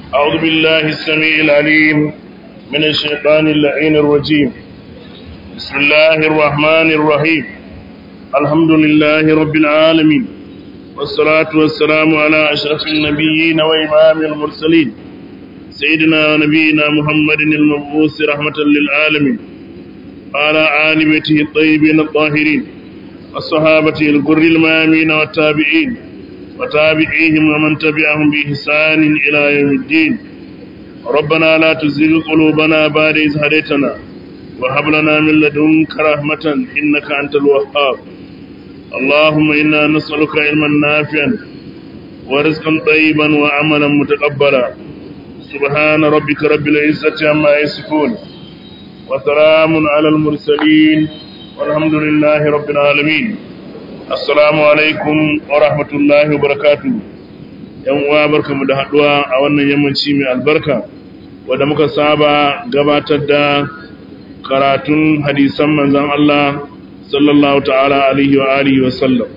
أعوذ بالله السميع العليم من الشيطان اللعين الرجيم بسم الله الرحمن الرحيم الحمد لله رب العالمين والصلاة والسلام على أشرف النبيين وإمام المرسلين سيدنا ونبينا محمد المبعوث رحمة للعالمين وعلى آل بيته الطيبين الطاهرين الصحابة الغر الميامين والتابعين وتابعيهم ومن تبعهم بإحسان إلى يوم الدين ربنا لا تزغ قلوبنا بعد إذ هديتنا وهب لنا من لدنك رحمة إنك أنت الوهاب اللهم إنا نسألك علما نافعا ورزقا طيبا وعملا متقبلا سبحان ربك رب العزة عما يصفون وسلام على المرسلين والحمد لله رب العالمين assalamu alaikum wa rahmatullahi wa barakatu yan uwa barkamu da haduwa a wannan yammaci mai albarka wanda muka saba gabatar da karatun hadisan manzon Allah sallallahu ta'ala alaihi wa alihi wa sallam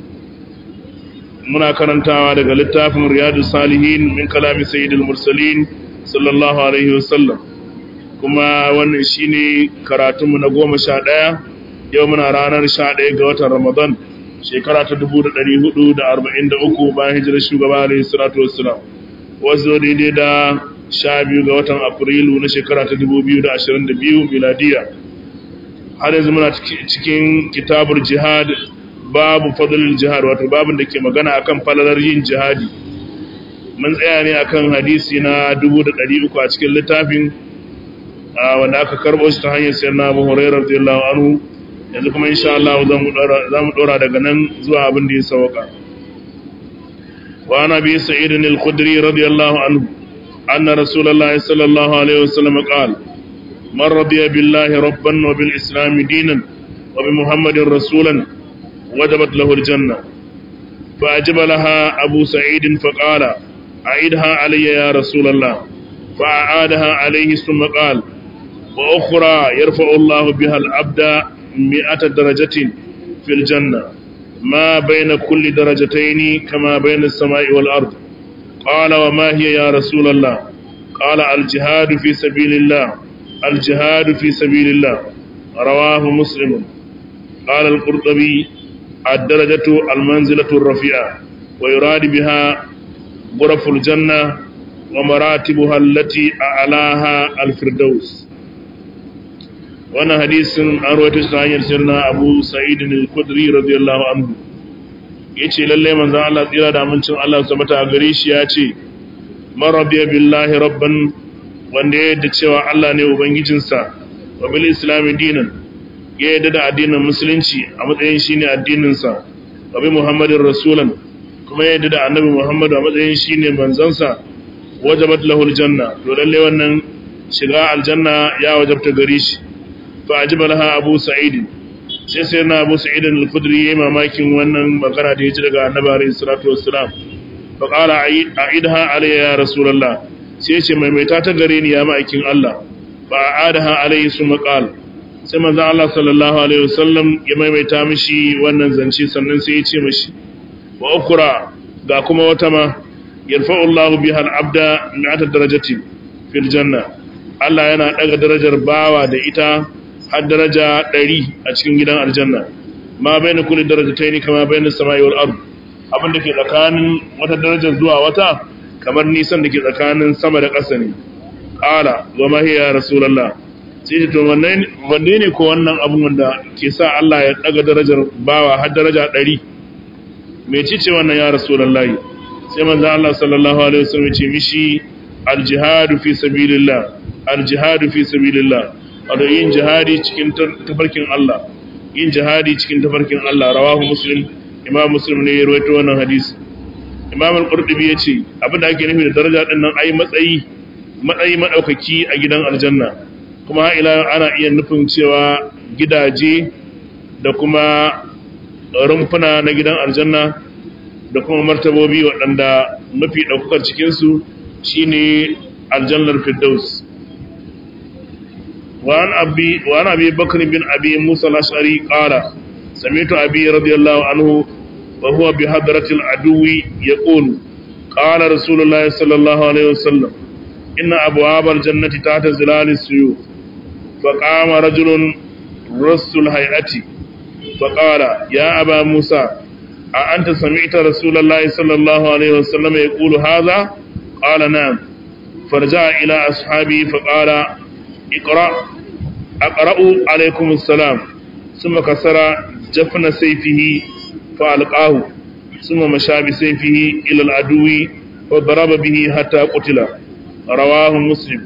muna karantawa daga littafin riyadus salihin min kalami sayyidil mursalin sallallahu alaihi wa sallam kuma wannan shine karatunmu na goma sha ɗaya yau muna ranar sha ɗaya ga watan ramadan shekara ta dubu da ɗari hudu da arba'in da uku bayan hijirar shugaba alayhi salatu wassalam wasu daidai da sha biyu ga watan afrilu na shekara ta dubu biyu da ashirin da biyu miladiya har yanzu muna cikin kitabur jihad babu fadlul jihad wato babin da ke magana akan falalar yin jihadi mun tsaya ne akan hadisi na dubu da ɗari uku a cikin littafin wanda aka karɓo shi ta hanyar sayar na abu hurairar radiyallahu anhu yanzu kuma insha Allah za mu dora daga nan zuwa abin da ya sauka wa ana bi sa'id al-khudri radiyallahu anhu anna rasulullahi sallallahu alaihi wasallam qala man radiya billahi rabban wa bil islam dinan wa bi muhammadin rasulan wajabat lahu al-janna fa ajaba laha abu sa'id fa qala a'idha alayya ya rasulullah fa a'adaha alayhi thumma qala wa ukhra yarfa'u Allah biha al-abda مئة درجة في الجنة ما بين كل درجتين كما بين السماء والأرض قال وما هي يا رسول الله قال الجهاد في سبيل الله الجهاد في سبيل الله رواه مسلم قال القرطبي الدرجة المنزلة الرفيعة ويراد بها غرف الجنة ومراتبها التي أعلاها الفردوس wannan hadisin an rawaito shi ta hanyar sirna Abu Sa'id al-Khudri radiyallahu anhu yace lalle manzon Allah tsira da amincin Allah su mata gare shi yace man radiya billahi rabban wanda ya yadda cewa Allah ne ubangijinsa wa bil islam dinan ya yadda da addinin musulunci a matsayin shine addinin sa wa bi muhammadin rasulan kuma ya yadda da annabi muhammad a matsayin shine manzon sa wajabat lahu aljanna to lalle wannan shiga aljanna ya wajabta gare shi فأجب لها أبو سعيد sai sai na abu sa'idin al-khudri yayi mamakin wannan magana da yaji daga annabi alayhi salatu wassalam fa qala a'idha alayya ya rasulullah sai ce mai mai ta gare ni ya ma'aikin Allah fa a'adaha alayhi summa qala sai manzon Allah sallallahu alaihi wasallam ya maimaita mishi wannan zance sannan sai ya ce mishi wa ukra ga kuma wata ma yarfa'u Allahu biha al-abda mi'ata darajatin fil janna Allah yana daga darajar bawa da ita har daraja ɗari a cikin gidan aljanna ma bai na kuli daraja ta yi kama bai na sama'i wal ardu abin da ke tsakanin wata darajar zuwa wata kamar nisan da ke tsakanin sama da ƙasa ne ƙala wa mahiya rasulallah sai ce to wanne ne ko wannan abin wanda ke sa Allah ya ɗaga darajar bawa har daraja ɗari mai cice wannan ya rasulallah sai manzo Allah sallallahu alaihi wasallam ya ce mishi aljihadu fi sabilillah aljihadu fi sabilillah wato yin jihadi cikin tafarkin Allah yin jihadi cikin tafarkin Allah rawahu muslim imam muslim ne ya rawaito wannan hadisi imam al-qurtubi yace abin da ake nufi da daraja din nan ai matsayi matsayi madaukaki a gidan aljanna kuma har ila ana iya nufin cewa gidaje da kuma rumfuna na gidan aljanna da kuma martabobi waɗanda mafi ɗaukakar cikinsu shine aljannar firdaus وعن أبي, وعن أبي بكر بن أبي موسى الأشعري قال سمعت أبي رضي الله عنه وهو بحضرة العدو يقول qala rasulullahi sallallahu alaihi wasallam inna abwabal jannati tahta zilali suyuf فقام رجل رس الهيئة فقال يا أبا موسى أأنت سمعت رسول الله صلى الله عليه وسلم يقول هذا قال نعم فرجع إلى أصحابه فقال اقرأ أقرأ عليكم السلام ثم كسر جفن سيفه فألقاه ثم مشى بسيفه إلى العدو وضرب به حتى قتل رواه مسلم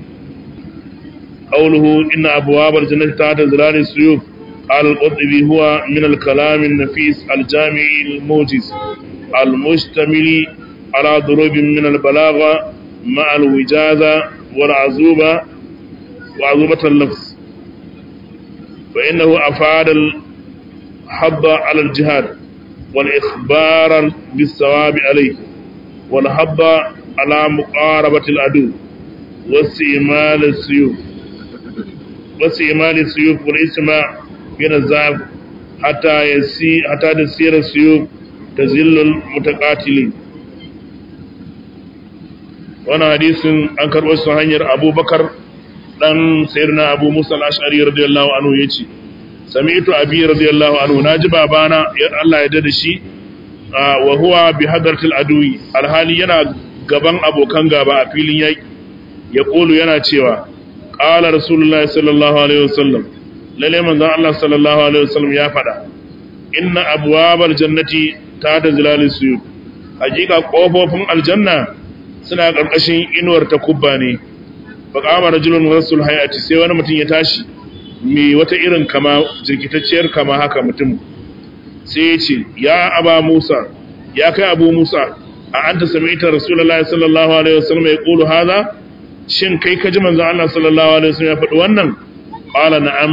قوله إن أبواب الجنة تحت ظلال السيوف قال القرطبي هو من الكلام النفيس الجامع الموجز المشتمل على ضروب من البلاغة مع الوجازة والعزوبة وعزوبة اللفظ فإنه أفاد الحض على الجهاد والإخبار بالثواب عليه والحض على مقاربة العدو واستعمال السيوف واستعمال السيوف والإسماع من الزعف حتى يسي حتى تسير السيوف تزل المتقاتلين وانا حديث an karɓo su hanyar abubakar ɗan sayarna abu musa al'ashari radiyallahu anhu ya ce sami'tu abi radiyallahu anhu na ji babana Allah ya dada shi wa huwa bi hadartil aduwi alhali yana gaban abokan gaba a filin yaƙi ya ƙolu yana cewa ƙala rasulullah sallallahu alaihi wasallam lalle manzon Allah sallallahu alaihi wasallam ya faɗa inna abwabal jannati ta da zilalin suyu hakika kofofin aljanna suna ƙarƙashin inuwar takubba ne fa qama rajulun rasul hayati sai wani mutum ya tashi mai wata irin kama jirkitacciyar kama haka mutum sai ya ce ya aba musa ya kai abu musa a anta sami'ta rasulullahi sallallahu alaihi wasallam ya qulu hadha shin kai ka ji manzon Allah sallallahu alaihi wasallam ya faɗi wannan qala na'am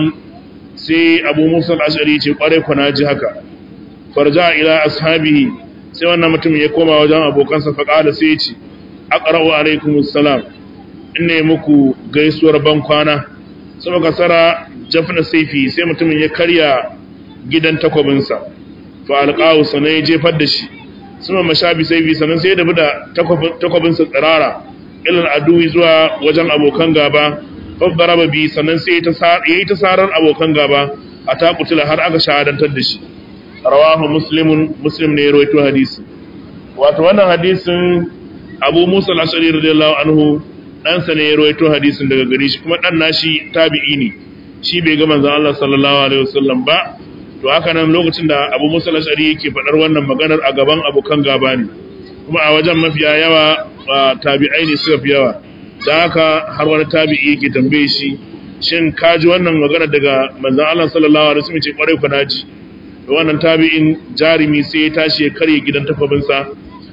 sai Abu Musa al-Ash'ari ce kware ku na ji haka farja ila ashabihi sai wannan mutum ya koma wajen abokansa fa qala sai ya ce aqra'u alaikumus salam inne muku gaisuwar ban kwana sai muka sara jafna saifi sai mutumin ya karya gidan takwabinsa fa alqahu sanai jefar da shi suma mashabi saifi sanan sai ya dabi da takwabinsa tsirara ilal aduwi zuwa wajen abokan gaba faddaraba bi sannan sai ya yi ta sarar abokan gaba a takutula har aka shahadantar da shi rawahu muslimun muslim ne ya rawaito hadisi wato wannan hadisin abu musa al-ashari radiyallahu anhu ɗansa ne ya rawaito hadisin daga gare shi kuma ɗan nashi tabi'i ne shi bai ga manzon Allah sallallahu alaihi wasallam ba to haka nan lokacin da abu musa al-ashari yake faɗar wannan maganar a gaban abokan gaba ne kuma a wajen mafiya yawa tabi'ai ne suka fi yawa da haka har wani tabi'i yake tambaye shi shin ka ji wannan magana daga manzon Allah sallallahu alaihi wasallam ce kwarai ku naji da wannan tabi'in jarimi sai ya tashi ya karye gidan tafabinsa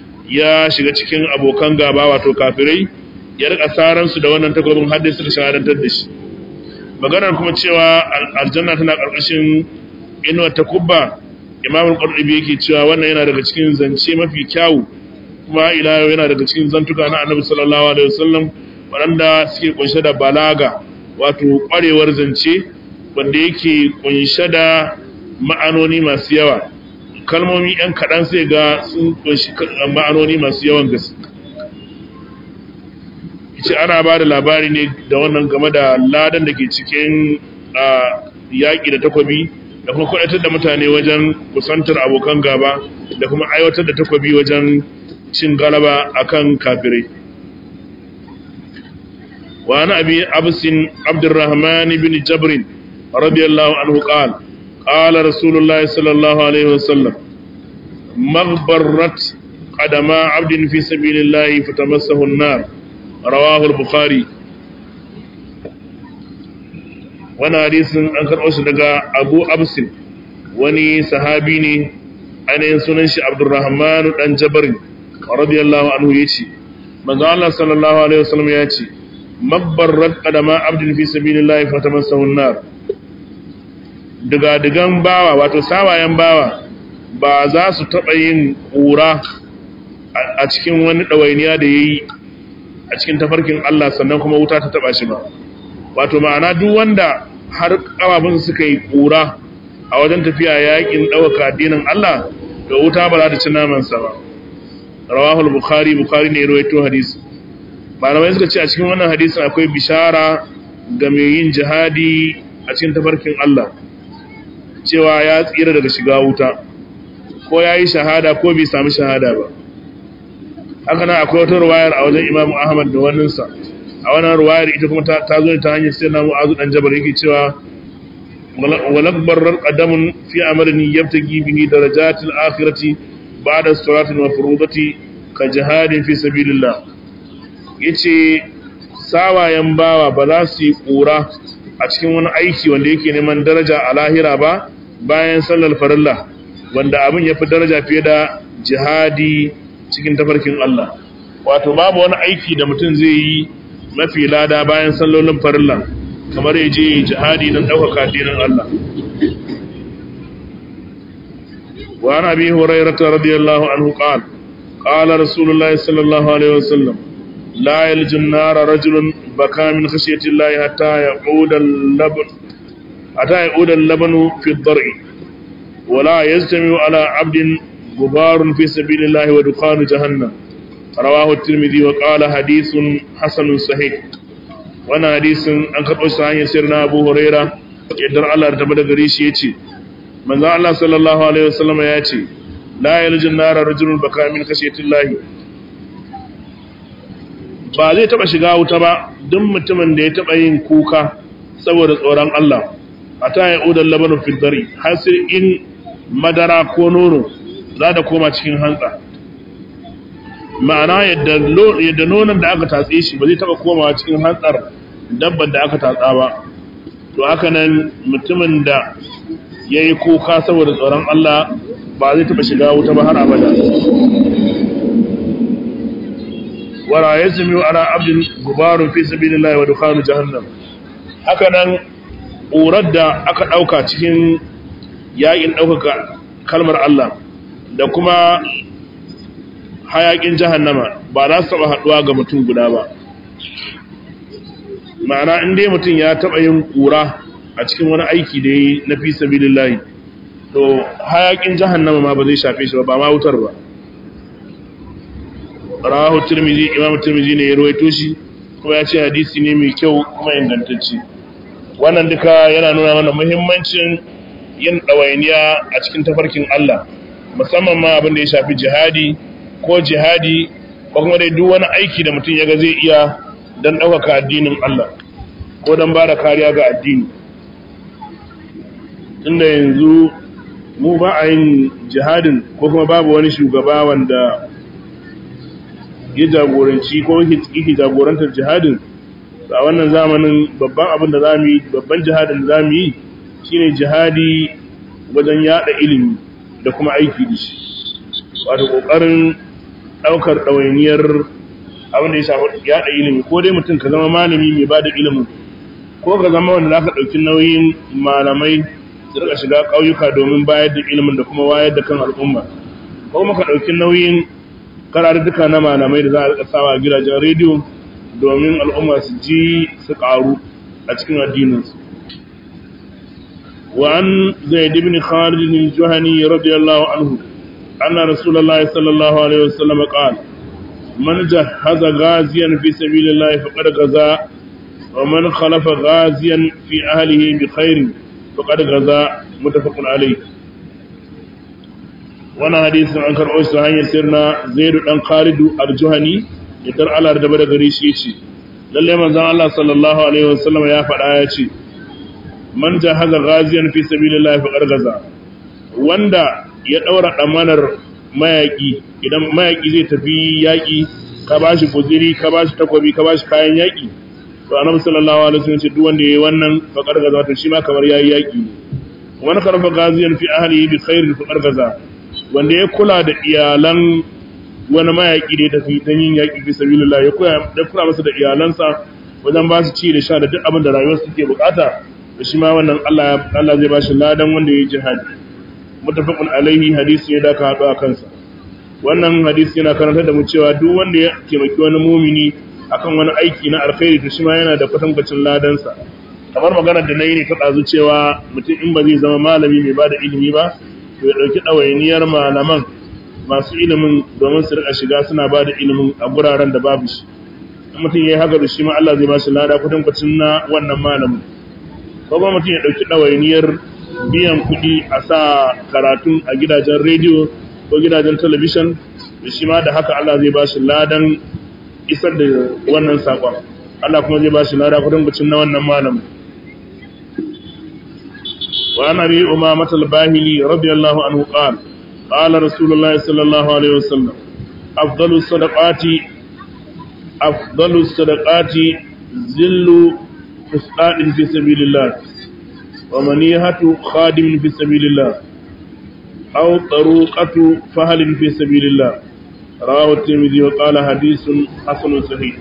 ya shiga cikin abokan gaba wato kafirai ya rika saran su da wannan takobin har dai suka shahadantar da shi maganar kuma cewa aljanna tana karkashin inuwar takubba imamul qurtubi yake cewa wannan yana daga cikin zance mafi kyawu kuma ila yau yana daga cikin zantuka na annabi sallallahu alaihi wasallam waɗanda suke kunshe da balaga wato ƙwarewar zance wanda yake kunshe da ma'anoni masu yawa kalmomi ɗan kaɗan sai ga sun kunshi ma'anoni masu yawan gaske ce ana ba da labari ne da wannan game da ladan da ke cikin yaƙi da takwabi da kuma kwaɗatar da mutane wajen kusantar abokan gaba da kuma aiwatar da takwabi wajen cin galaba akan kafirai wa ana abi absin abdurrahman bin jabr radiyallahu anhu qala qala rasulullahi sallallahu alaihi wasallam maghbarat qadama abdin fi sabilillahi fatamassahu an-nar rawahu al-bukhari wani hadisin an karɓo shi daga abu absin wani sahabi ne ainihin sunan shi abdurrahman dan jabarin radiyallahu anhu yace manzo Allah sallallahu alaihi wasallam yace mabbarrat qadama abdin fi sabilillahi fatamassahu an-nar daga digan bawa wato sawayen bawa ba za su taba yin kura a cikin wani dawainiya da yayi a cikin tafarkin Allah sannan kuma wuta ta taba shi ba wato ma'ana duk wanda har kafafun suka yi kura a wajen tafiya yakin dauka addinin Allah da wuta ba za ta ci naman sa ba rawahu al-bukhari bukhari ne rawaito hadisi malamai suka ce a cikin wannan hadisin akwai bishara ga mai yin jihadi a cikin tafarkin Allah cewa ya tsira daga shiga wuta ko ya yi shahada ko bai sami shahada ba haka nan akwai wata ruwayar a wajen imamu ahmad da waninsa a wannan ruwayar ita kuma ta zo ta hanyar sai na mu'azu dan jabar yake cewa walakbar qadamun fi amrni yabtagi bihi darajatil akhirati ba'da salatin wa furudati ka jihadin fi sabilillah yace sawayen bawa ba za su yi kura a cikin wani aiki wanda yake neman daraja a lahira ba bayan sallar farilla wanda abin ya fi daraja fiye da jihadi cikin tafarkin Allah wato babu wani aiki da mutum zai yi mafi lada bayan sallolin farilla kamar ya je jihadi don ɗaukaka dinin Allah wa ana bi hurairata radiyallahu anhu qala qala rasulullahi sallallahu alaihi wasallam la yalju an-nara rajulun baka min khashyati llahi hatta yaquda al-laban hatta yaquda al-labanu fi ad-dar'i wa la yajtami'u ala 'abdin gubarun fi sabilillahi wa dukhanu jahannam rawahu at-tirmidhi wa qala hadithun hasanun sahih wannan hadisin an karɓo shi hanyar sirri na Abu Huraira yadda Allah ta bada gare shi yace manzo Allah sallallahu alaihi wasallam ya ce la yaljun nara rajulun baka min khashiyatillahi ba zai taba shiga wuta ba duk mutumin da ya taba yin kuka saboda tsoron Allah ata ya udan labanu fil dari har sai in madara ko nono za ta koma cikin hantsa ma'ana yadda nonon da aka tatse shi ba zai taba komawa cikin hantsar dabban da aka tatsa ba to haka nan mutumin da ya yi kuka saboda tsoron Allah ba zai taba shiga wuta ba har abada wara ya zumi ala abdin gubarun fi sabilillahi wa dukhanu jahannam haka nan ƙurar da aka ɗauka cikin yaƙin ɗaukaka kalmar Allah da kuma hayakin jahannama ba za su taba haduwa ga mutum guda ba ma'ana in dai mutum ya taba yin kura a cikin wani aiki da yi na fi sabilillahi to hayakin jahannama ma ba zai shafe shi ba ba ma wutar ba rawahu tirmidhi imam tirmidhi ne ya rawaito shi kuma ya ce hadisi ne mai kyau kuma ingantacce wannan duka yana nuna mana muhimmancin yin ɗawainiya a cikin tafarkin Allah musamman ma abin da ya shafi jihadi ko jihadi ko kuma dai duk wani aiki da mutum ya ga zai iya don ɗaukaka addinin Allah ko don ba da kariya ga addini tunda yanzu mu ba a yin jihadin ko kuma babu wani shugaba wanda ya jagoranci ko yake jagorantar jihadin a wannan zamanin babban abin da za mu yi babban jihadin da za mu yi shine jihadi wajen yada ilimi da kuma aiki da shi wato kokarin daukar ɗawainiyar abin da ya shafi yada ilimi ko dai mutum ka zama malami mai ba da ilimin ko ka zama wanda za ka ɗauki nauyin malamai su rika shiga ƙauyuka domin bayar da ilimin da kuma wayar da kan al'umma ko kuma ka ɗauki nauyin kararruka na malamai da za a rika sawa a gidajen rediyo domin al'umma su ji su ƙaru a cikin addininsu وعن زيد بن خالد الجهني رضي الله عنه أن رسول الله صلى الله عليه وسلم قال من جهز غازيا في سبيل الله فقد غزا ومن خلف غازيا في أهله بخير فقد غزا متفق عليه وانا حديث عن كرؤوس سهاني سيرنا زيد بن خالد الجهني يتر على ردبر غريشيشي للي من الله صلى الله عليه وسلم يا فدايا man jahaza ghaziyan fi sabilillahi faqad gaza wanda ya daura damanar mayaki idan mayaki zai tafi yaki ka bashi guziri ka bashi takobi ka bashi kayan yaki to annabi sallallahu alaihi wasallam ce duk wanda yayi wannan faqad gaza to shi ma kamar yayi yaki wani karfa ghaziyan fi ahlihi bi khairin faqad gaza wanda ya kula da iyalan wani mayaki da ya tafi dan yin yaki fi sabilillah ya kula ya kula masa da iyalansa wajen ba su ci da sha da duk abin da rayuwarsu take bukata da shi ma wannan Allah Allah zai bashi ladan wanda yayi jihadi mutafaqun alaihi hadisi ne da ka hado a kansa wannan hadisi yana karantar da mu cewa duk wanda ya taimaki wani mumini akan wani aiki na alkhairi to shi ma yana da kwatankwacin ladan sa kamar maganar da nayi ne ta dazu cewa mutum in ba zai zama malami mai bada ilimi ba to ya dauki dawainiyar malaman masu ilimin domin su rika shiga suna ba da ilimin a guraren da babu shi mutum ya yi haka da shi ma Allah zai ba shi lada kudin kwacin na wannan malamin ko kuma mutum ya ɗauki ɗawainiyar biyan kuɗi a sa karatun a gidajen rediyo ko gidajen talabishin da shi ma da haka Allah zai ba shi ladan isar da wannan saƙon Allah kuma zai ba shi lada kudin kwacin na wannan malamin وعن ابي امامه الباهلي رضي الله عنه قال قال رسول الله صلى الله عليه وسلم افضل الصدقات افضل الصدقات ذل فسقاء في سبيل الله ومنيهة خادم في سبيل الله أو طروقة فهل في سبيل الله رواه الترمذي وقال حديث حسن صحيح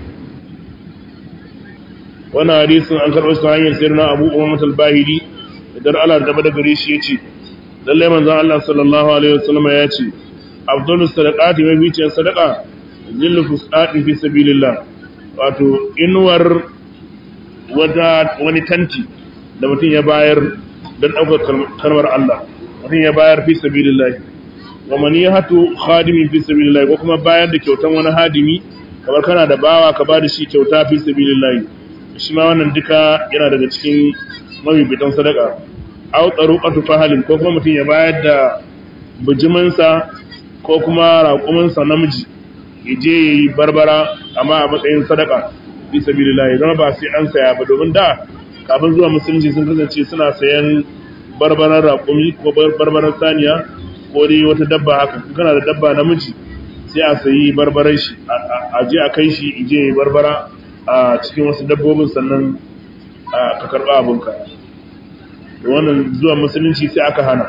وانا حديث عن كرب سعيد سيدنا أبو أمامة الباهلي idan Allah da da gare shi yace lalle manzon Allah sallallahu alaihi wasallam ya ce afdalu sadaqati wa bicin sadaqa zillu fusati fi sabilillah wato inuwar wata wani tanti da mutum ya bayar don ɗaukar kalmar Allah mutum ya bayar fi sabilillah wa manihatu khadimin fi sabilillah ko kuma bayar da kyautan wani hadimi kamar kana da bawa ka ba da shi kyauta fi sabilillah shi ma wannan duka yana daga cikin mabibitan sadaka aw tsaruqatu fahalin ko kuma mutum ya bayar da bijiminsa ko kuma raƙuminsa namiji ya je ya yi barbara amma a matsayin sadaka fi sabilillah zama ba sai an saya ba domin da kafin zuwa musulunci sun kasance suna sayan barbaran raƙumi ko barbaran saniya ko dai wata dabba haka kana da dabba namiji sai a sayi barbaran shi a je a kai shi je ya yi barbara a cikin wasu dabbobin sannan ka karɓa abinka da wannan zuwa musulunci sai aka hana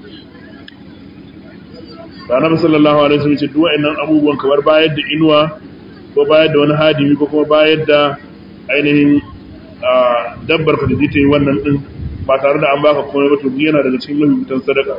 da na sallallahu alaihi wasallam ce duk wa'annan abubuwan kamar bayar da inuwa ko bayar da wani hadimi ko kuma bayar da ainihin dabbar ka da zai ta yi wannan din ba tare da an baka komai ba to yana daga cikin mahimmatan sadaka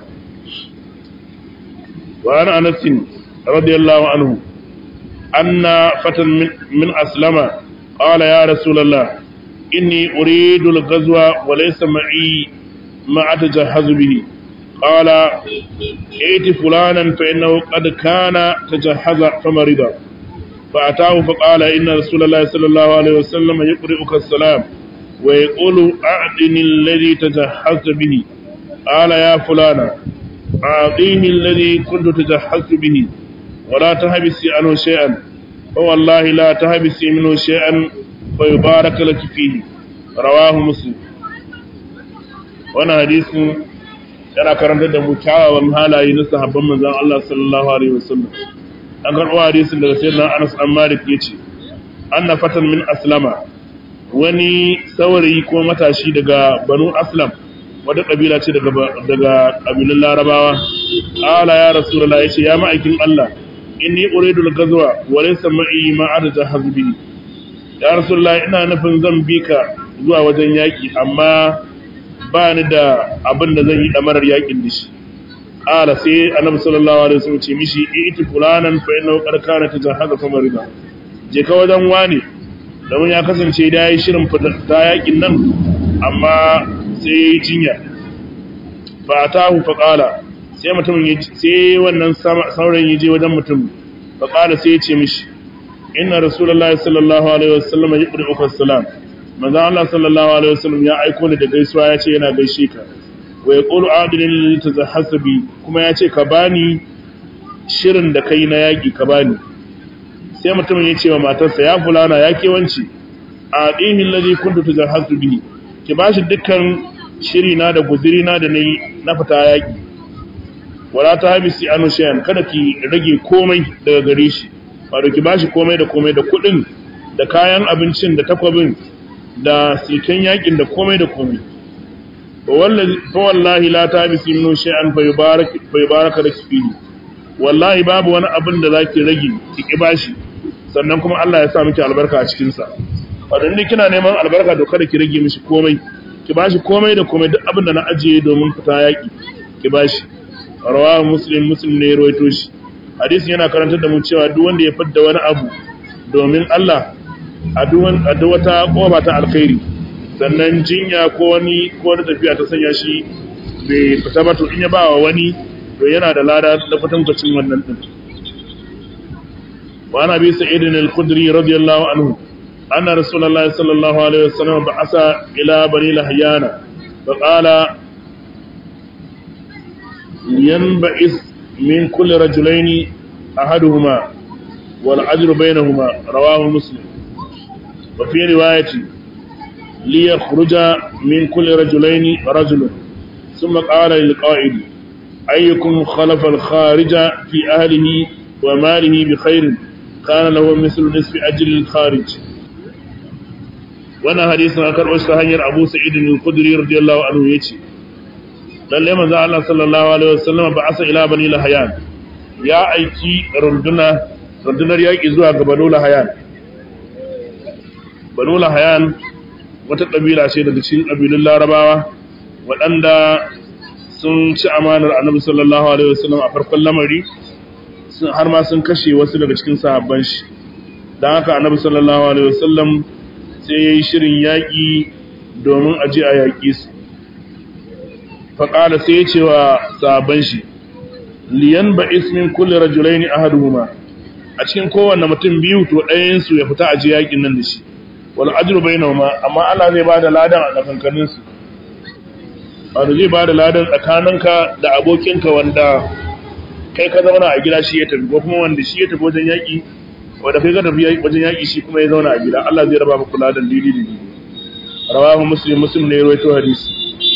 wa ana anasin radiyallahu anhu anna fatan min aslama qala ya rasulullah inni uridu al-ghazwa wa laysa ma'i ma atajahhazu bihi qala ائت فلانا فإنه قد كان تجهز فمرض فأتاه فقال إن رسول الله صلى الله عليه وسلم يقرئك السلام ويقول أعطني الذي تجهزت به قال يا فلانا أعطيني الذي كنت تجهزت به ولا تهبسي عنه شيئا فوالله لا تهبسي منه شيئا فيبارك لك فيه رواه مسلم وانا حديث yana karantar da mu kyawawan halaye na sahabban manzon Allah sallallahu alaihi wasallam an karɓo hadisin daga sayyidina Anas an Malik yace anna fatan min aslama wani saurayi ko matashi daga Banu Aslam wata kabila ce daga daga kabilun Larabawa ala ya rasulullah yace ya ma'aikin Allah inni uridu al-ghazwa wa laysa ma'i ma adada hazbi ya rasulullah ina nufin zan bi ka zuwa wajen yaki amma ba ni da abin da zan yi damarar yakin da shi ƙala sai annabi sallallahu alaihi wasallam ce mishi iti fulanan fa innahu qad kana tajahaza fa marida je ka wajen wani domin ya kasance da yayi shirin ta yakin nan amma sai yayi jinya fa atahu fa qala sai mutumin sai wannan saurayin yaje wajen mutum fa qala sai ya ce mishi inna rasulullahi sallallahu alaihi wasallam yuqri'uka salam manzo Allah sallallahu alaihi wasallam ya aiko ni da gaisuwa ya ce yana gaishe ka wa yaqulu adilin lil tazahhasabi kuma ya ce ka bani shirin da kai na yaki ka bani sai mutumin ya ce wa matarsa ya fulana ya ke wanci adihi alladhi kuntu tazahhasu bihi ki bashi dukkan shiri na da guziri na da nayi na fita yaki wala ta habisi anu shay'an kada ki rage komai daga gare shi wato ki bashi komai da komai da kudin da kayan abincin da takwabin da siken yakin da komai da komai fa wallahi la tabisi minhu shay'an fa yubarak fa yubaraka laki fihi wallahi babu wani abin da zaki rage ki ki bashi sannan kuma Allah ya sa miki albarka a cikin sa wadan ni kina neman albarka to kada ki rage mishi komai ki bashi komai da komai duk abin da na ajiye domin fita yaki ki bashi rawahu muslim muslim ne ya rawaito shi hadisin yana karantar da mu cewa duk wanda ya fidda wani abu domin Allah a duk wata kofa ta alkhairi sannan jinya ko wani ko wani tafiya ta sanya shi bai fita ba to in ya bawa wani to yana da lada da kwatankwacin wannan din wa ana bi sa'idin al-khudri radiyallahu anhu anna rasulullahi sallallahu alaihi wasallam ba'asa ila bani lahyana fa qala yanba'is min kulli rajulaini ahaduhuma wal ajru bainahuma rawahu muslim wa fi riwayati li yakhruja min kulli rajulaini rajulun ثم قال للقائد أيكم خلف الخارج في أهله وماله بخير كان له مثل نصف أجل الخارج وانا حديث أكر وشتهنير أبو سعيد الخدري رضي الله عنه يتي lalle manzo Allah sallallahu alaihi wasallam ba asa ila bani lahayan ya aiki runduna rundunar yaki zuwa ga banu lahayan banu lahayan wata kabila ce daga cikin kabilun larabawa waɗanda sun ci amanar annabi sallallahu alaihi wasallam a farkon lamari sun har ma sun kashe wasu daga cikin sahabban shi dan haka annabi sallallahu alaihi wasallam sai yayi shirin yaki domin aje a yaki su faƙala sai ya ce wa sahabban shi liyan ba ismin kulli rajulaini ahaduhuma a cikin kowanne mutum biyu to ɗayan su ya fita aje yakin nan da shi wal ajru bainahuma amma Allah zai bada ladan a tsakankanin su wanda zai bada ladan tsakaninka da abokinka wanda kai ka zauna a gida shi ya tafi ko kuma wanda shi ya tafi wajen yaki wanda kai ka tafi wajen yaki shi kuma ya zauna a gida Allah zai raba muku ladan dili dili rawahu muslim muslim ne ya rawaito hadisi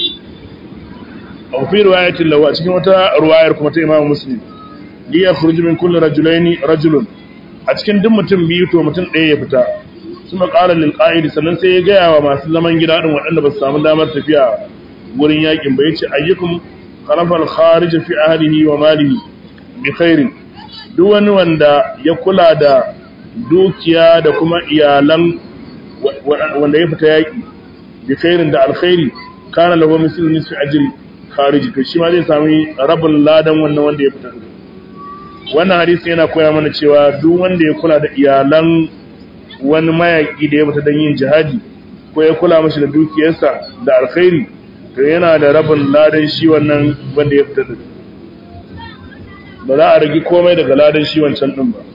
aw fi riwayatin lahu a cikin wata riwayar kuma ta Imam Muslim li yakhruj min kulli rajulaini rajulun a cikin duk mutum biyu to mutum ɗaya ya fita kuma qala lil qa'id sannan sai ya gaya wa masu zaman gida din waɗanda ba su samu damar tafiya wurin yakin ba yace ayyukum khalafa al kharij fi ahlihi wa malihi bi khairin duk wani wanda ya kula da dukiya da kuma iyalan wanda ya fita yaki bi khairin da alkhairi kana lahu mislu nisfi ajri khariji to shi ma zai sami rabin ladan wannan wanda ya fita wannan hadisi yana koya mana cewa duk wanda ya kula da iyalan wani mayaki da ya fita don yin jihadi ko ya kula mashi da dukiyarsa da alkhairi to yana da rabin ladan shi wannan wanda ya fita ba za a ragi komai daga ladan shi wancan din ba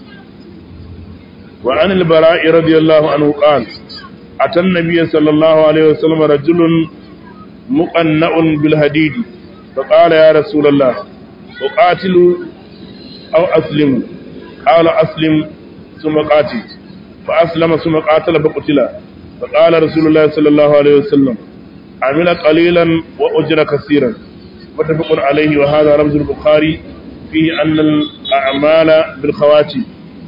wa an al-bara'i radiyallahu anhu qala atan nabiyyi sallallahu alaihi wasallam rajulun مقنع بالهديد فقال يا رسول الله أقاتل أو أسلم قال أسلم ثم قاتل فأسلم ثم قاتل فقتل فقال رسول الله صلى الله عليه وسلم عمل قليلا وأجر كثيرا متفق عليه وهذا رمز البخاري فيه أن الأعمال بالخواتي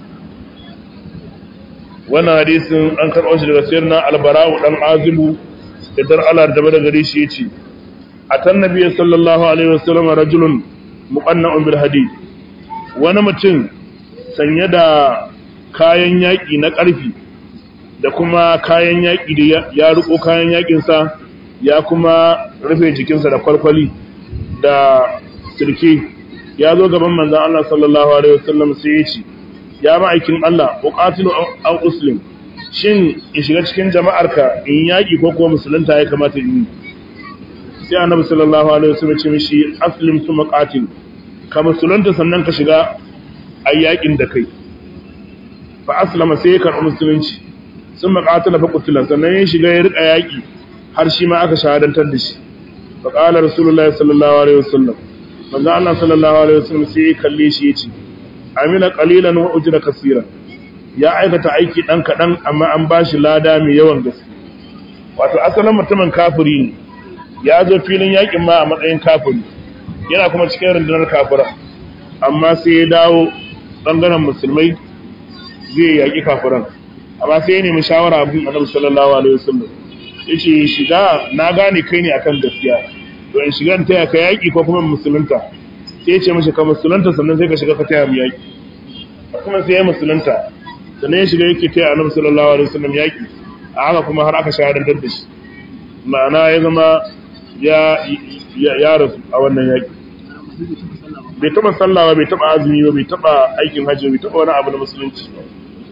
وانا حديث أنكر أجر كثيرنا البراء والأن عازب idan Allah da bada gare shi yace atan nabiyyi sallallahu alaihi wasallam rajulun muqanna'un bil hadid wani mutum sanye da kayan yaki na ƙarfi da kuma kayan yaki da ya riko kayan yakin sa ya kuma rufe jikinsa da kwalkwali da sirke ya zo gaban manzon Allah sallallahu alaihi wasallam sai ya ce ya ma'aikin Allah uqatilu aw uslim shin in shiga cikin jama'arka in yaƙi ko kuma musulunta ya kamata in yi sai annabi sallallahu alaihi wasallam ce mishi aslim tu maqatil ka musulunta sannan ka shiga ayyakin da kai fa aslama sai ka musulunci sun maqatila fa qutila sannan ya shiga ya rika yaƙi har shi ma aka shahadantar da shi fa qala rasulullahi sallallahu alaihi wasallam manzo Allah sallallahu alaihi wasallam sai ya kalle shi yace amina qalilan wa ujra kaseeran ya aikata aiki ɗan kaɗan amma an ba shi lada mai yawan gaske wato asalin mutumin kafiri ne ya zo filin yakin ma a matsayin kafiri yana kuma cikin rundunar kafira amma sai ya dawo ɓangaren musulmai zai yaƙi kafiran amma sai ya nemi shawara abin annabi sallallahu alaihi wasallam ya ce shiga na gane kai ne akan gaskiya to in shiga in taya ka yaƙi ko kuma musulunta sai ya ce mashi ka musulunta sannan sai ka shiga ka taya mu yaƙi kuma sai ya musulunta sannan ya shiga yake taya annabi sallallahu alaihi wasallam yaki a haka kuma har aka shahadantar da shi ma'ana ya zama ya ya rasu a wannan yaki bai taba sallah ba bai taba azumi ba bai taba aikin hajji bai taba wani abu na musulunci ba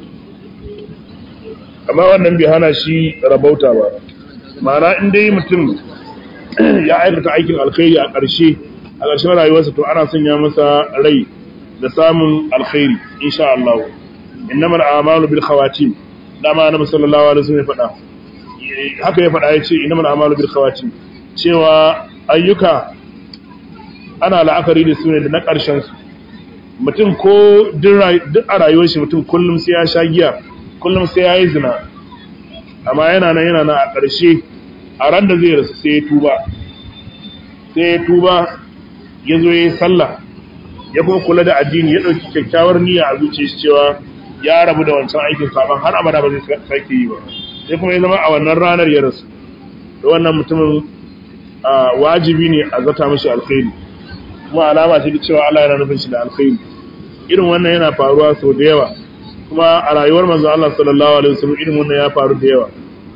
amma wannan bai hana shi rabauta ba ma'ana in dai mutum ya aikata aikin alkhairi a ƙarshe a ƙarshen rayuwarsa to ana sanya masa rai da samun alkhairi insha Allah innamal a'malu bil khawatim dama annabi sallallahu alaihi wasallam ya faɗa haka ya faɗa yace innamal a'malu bil khawatim cewa ayyuka ana la'akari da su ne da na ƙarshen su mutum ko duk a rayuwar shi mutum kullum sai ya sha giya kullum sai ya yi zina amma yana nan yana nan a ƙarshe a ran da zai rasu sai ya tuba sai ya tuba ya zo ya yi sallah ya kuma kula da addini ya ɗauki kyakkyawar niyya a zuciya shi cewa ya rabu da wancan aikin saban har abada ba zai sake yi ba sai kuma ya zama a wannan ranar ya rasu da wannan mutumin wajibi ne a zata mashi alkhairi kuma alama ce da cewa Allah yana nufin shi da alkhairi irin wannan yana faruwa sau da yawa kuma a rayuwar manzo Allah sallallahu alaihi wasallam irin wannan ya faru da yawa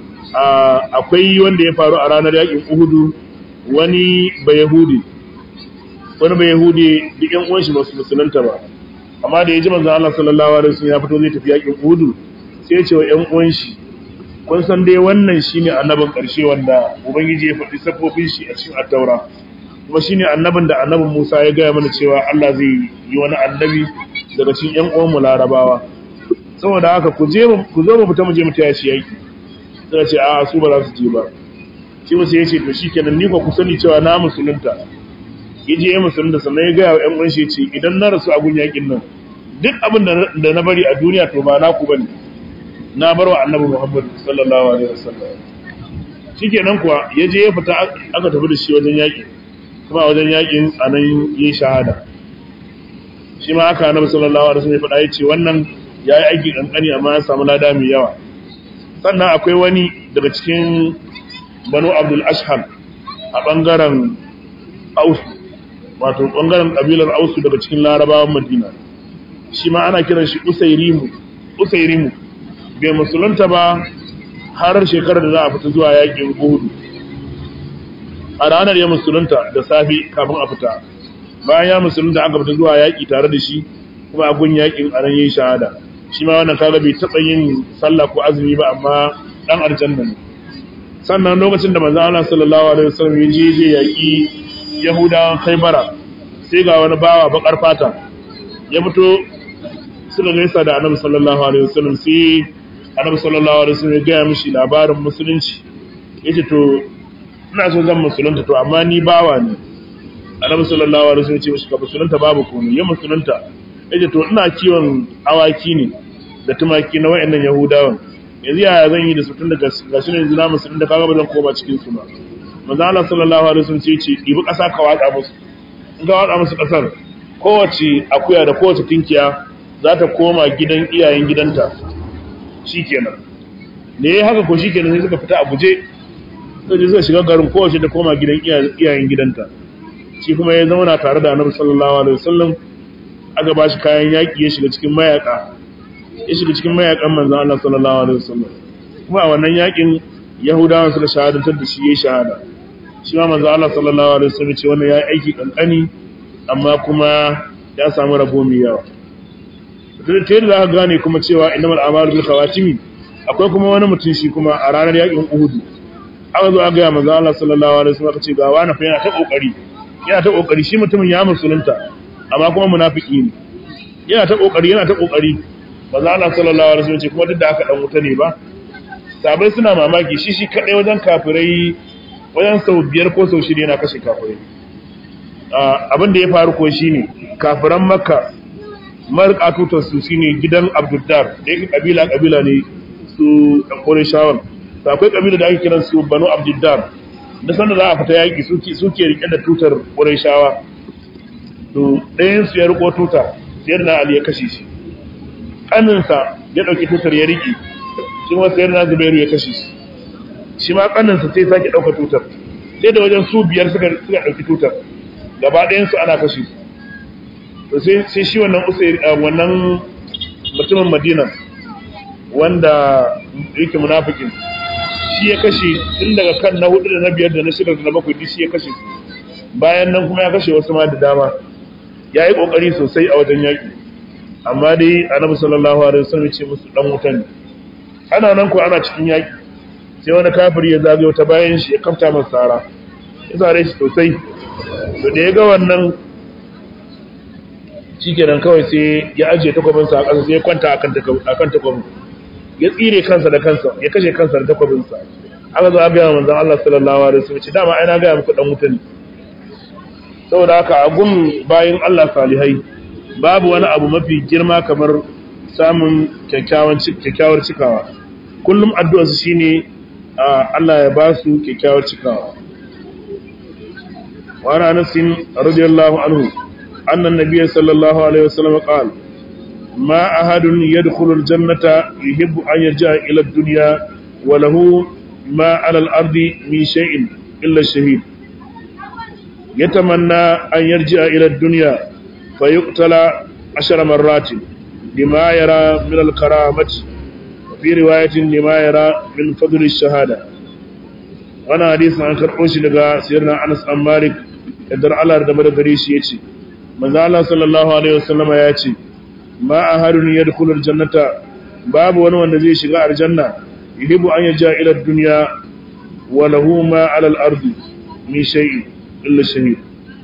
akwai wanda ya faru a ranar yakin Uhudu wani bayahudi wani bayahudi duk yan uwan shi ba su musulunta ba amma da ya ji manzo Allah sallallahu alaihi wasallam ya fito zai tafi yakin Uhudu sai ya ce wa yan uwan shi kun san dai wannan shine annabin karshe wanda ubangiji ya faɗi safofin shi a cikin at-taura kuma shine annabin da annabin Musa ya gaya mana cewa Allah zai yi wani annabi daga cikin ƴan uwan mu Larabawa saboda haka ku je ku zo mu fita mu je mu taya shi yaki sai ce a su ba za su je ba shi musu yace to shikenan ni ko ku sani cewa na musulunta yaje ya musulunta sannan ya gaya wa ƴan uwan shi ce idan na rasu a gun yakin nan duk abin da na bari a duniya to ba naku bane na bar wa annabi Muhammad sallallahu alaihi wasallam shikenan kuwa yaje ya fita aka tafi da shi wajen yaki kuma wajen yakin anan yi shahada shi ma aka annabi sallallahu alaihi wasallam ya faɗa yace wannan yayi aiki kankani amma ya samu lada mai yawa sannan akwai wani daga cikin Banu Abdul Ashhal a bangaren Aus wato bangaren kabilar Aus daga cikin Larabawan Madina shi ma ana kiran shi Usairimu Usairimu bai musulunta ba har shekarar da za a fita zuwa yakin Uhud a ranar ya musulunta da safi kafin a fita bayan ya musulunta aka fita zuwa yaƙi tare da shi kuma a gun yaƙin a nan yin shahada shi ma wannan kaga bai taɓa yin sallah ko azumi ba amma ɗan aljanna ne sannan lokacin da manzo Allah sallallahu alaihi wasallam ya je je yaƙi Yahudawan Khaibara sai ga wani bawa bakar fata ya fito suka gaisa da Annabi sallallahu alaihi wasallam sai Annabi sallallahu alaihi wasallam ya ga mishi labarin musulunci yace to ina so zan musulunta to amma ni bawa ne annabi sallallahu alaihi wasallam ya ce mishi ka musulunta babu komai ya musulunta yace to ina kiwon awaki ne da tumaki na wayannan yahudawan yanzu yaya zan yi da su tun da gashi ne yanzu na musulunta kaga ba zan koma cikin su ba manzo Allah sallallahu alaihi wasallam ya ce dibi kasa ka watsa musu in ka watsa musu kasar kowace akuya da kowace tinkiya za ta koma gidan iyayen gidanta shikenan ne haka ko shikenan sai suka fita a guje sai zai shiga garin kowace da koma gidan iyayen gidanta shi kuma ya zauna tare da annabi sallallahu alaihi wasallam aka ba shi kayan yaƙi ya shiga cikin mayaka ya shiga cikin mayakan manzon Allah sallallahu alaihi wasallam kuma a wannan yaƙin yahudawan suka shahadantar da shi yayi shahada shi ma manzon Allah sallallahu alaihi wasallam ce wannan yayi aiki kankani amma kuma ya samu rabo mai yawa ta yadda za ka gane kuma cewa innamal a'malu bil khawatimi akwai kuma wani mutum shi kuma a ranar yaƙin Uhud aka zo aka ga manzo Allah sallallahu alaihi wasallam ce ga wani fa yana ta kokari yana ta kokari shi mutumin ya musulunta amma kuma munafiki ne yana ta kokari yana ta kokari manzo Allah sallallahu alaihi wasallam ce kuma duk da haka dan wuta ne ba sabai suna mamaki shi shi kadai wajen kafirai wajen sau biyar ko sau shida yana kashe kafirai abin da ya faru ko shine kafiran makka marka tutar su shine gidan abduddar da yake kabila kabila ne su ɗan shawar to akwai kabila da ake kiran su banu abduddar da sanda za a fita yaƙi suke suke rike da tutar shawa to ɗayan su ya riko tuta sai da ali ya kashe shi kaninsa ya ɗauki tutar ya riƙe shi ma sai da zubairu ya kashe shi shi ma kaninsa sai sake ɗauka tutar sai da wajen su biyar suka suka ɗauki tutar gaba ɗayan su ana kashe su to sai sai shi wannan usair wannan mutumin madina wanda yake munafikin shi ya kashe tun daga kan na hudu da na biyar da na shida da na bakwai duk shi ya kashe su bayan nan kuma ya kashe wasu ma da dama ya yi kokari sosai a wajen yaƙi amma dai annabi sallallahu alaihi wasallam ce musu dan wuta ne ana nan ko ana cikin yaƙi sai wani kafiri ya zagayo ta bayan shi ya kafta masa sara ya sare shi sosai to da ya ga wannan shikenan kawai sai ya ajiye takwabinsa a ƙasa sai ya kwanta akan takwabin ya tsire kansa da kansa ya kashe kansa da takwabinsa aka zo an gaya manzon Allah sallallahu alaihi wasallam dama ai na gaya muku dan wuta ne saboda haka a gun bayin Allah salihai babu wani abu mafi girma kamar samun kyakkyawan kyakkyawar cikawa kullum addu'ar su shine Allah ya ba su kyakkyawar cikawa wa ana Anas radiyallahu anhu anna an-nabiy sallallahu alaihi wasallam qala ma ahadun yadkhulu al-jannata yuhibbu an yarja'a ila ad-dunya wa lahu ma 'ala al-ardi min shay'in illa ash-shahid يتمنى أن يرجع إلى الدنيا فيقتل عشر مرات لما يرى من الكرامة وفي رواية لما يرى من فضل الشهادة وانا حديث عن كرقوش لغا سيرنا أنس أم مالك يدر على ردمر غريش يتي ماذا الله صلى الله عليه وسلم يأتي ما أهل يدخل الجنة باب ونوان نزي شغاء الجنة يحب أن يرجع إلى الدنيا وله ما على الأرض من شيء illa shahid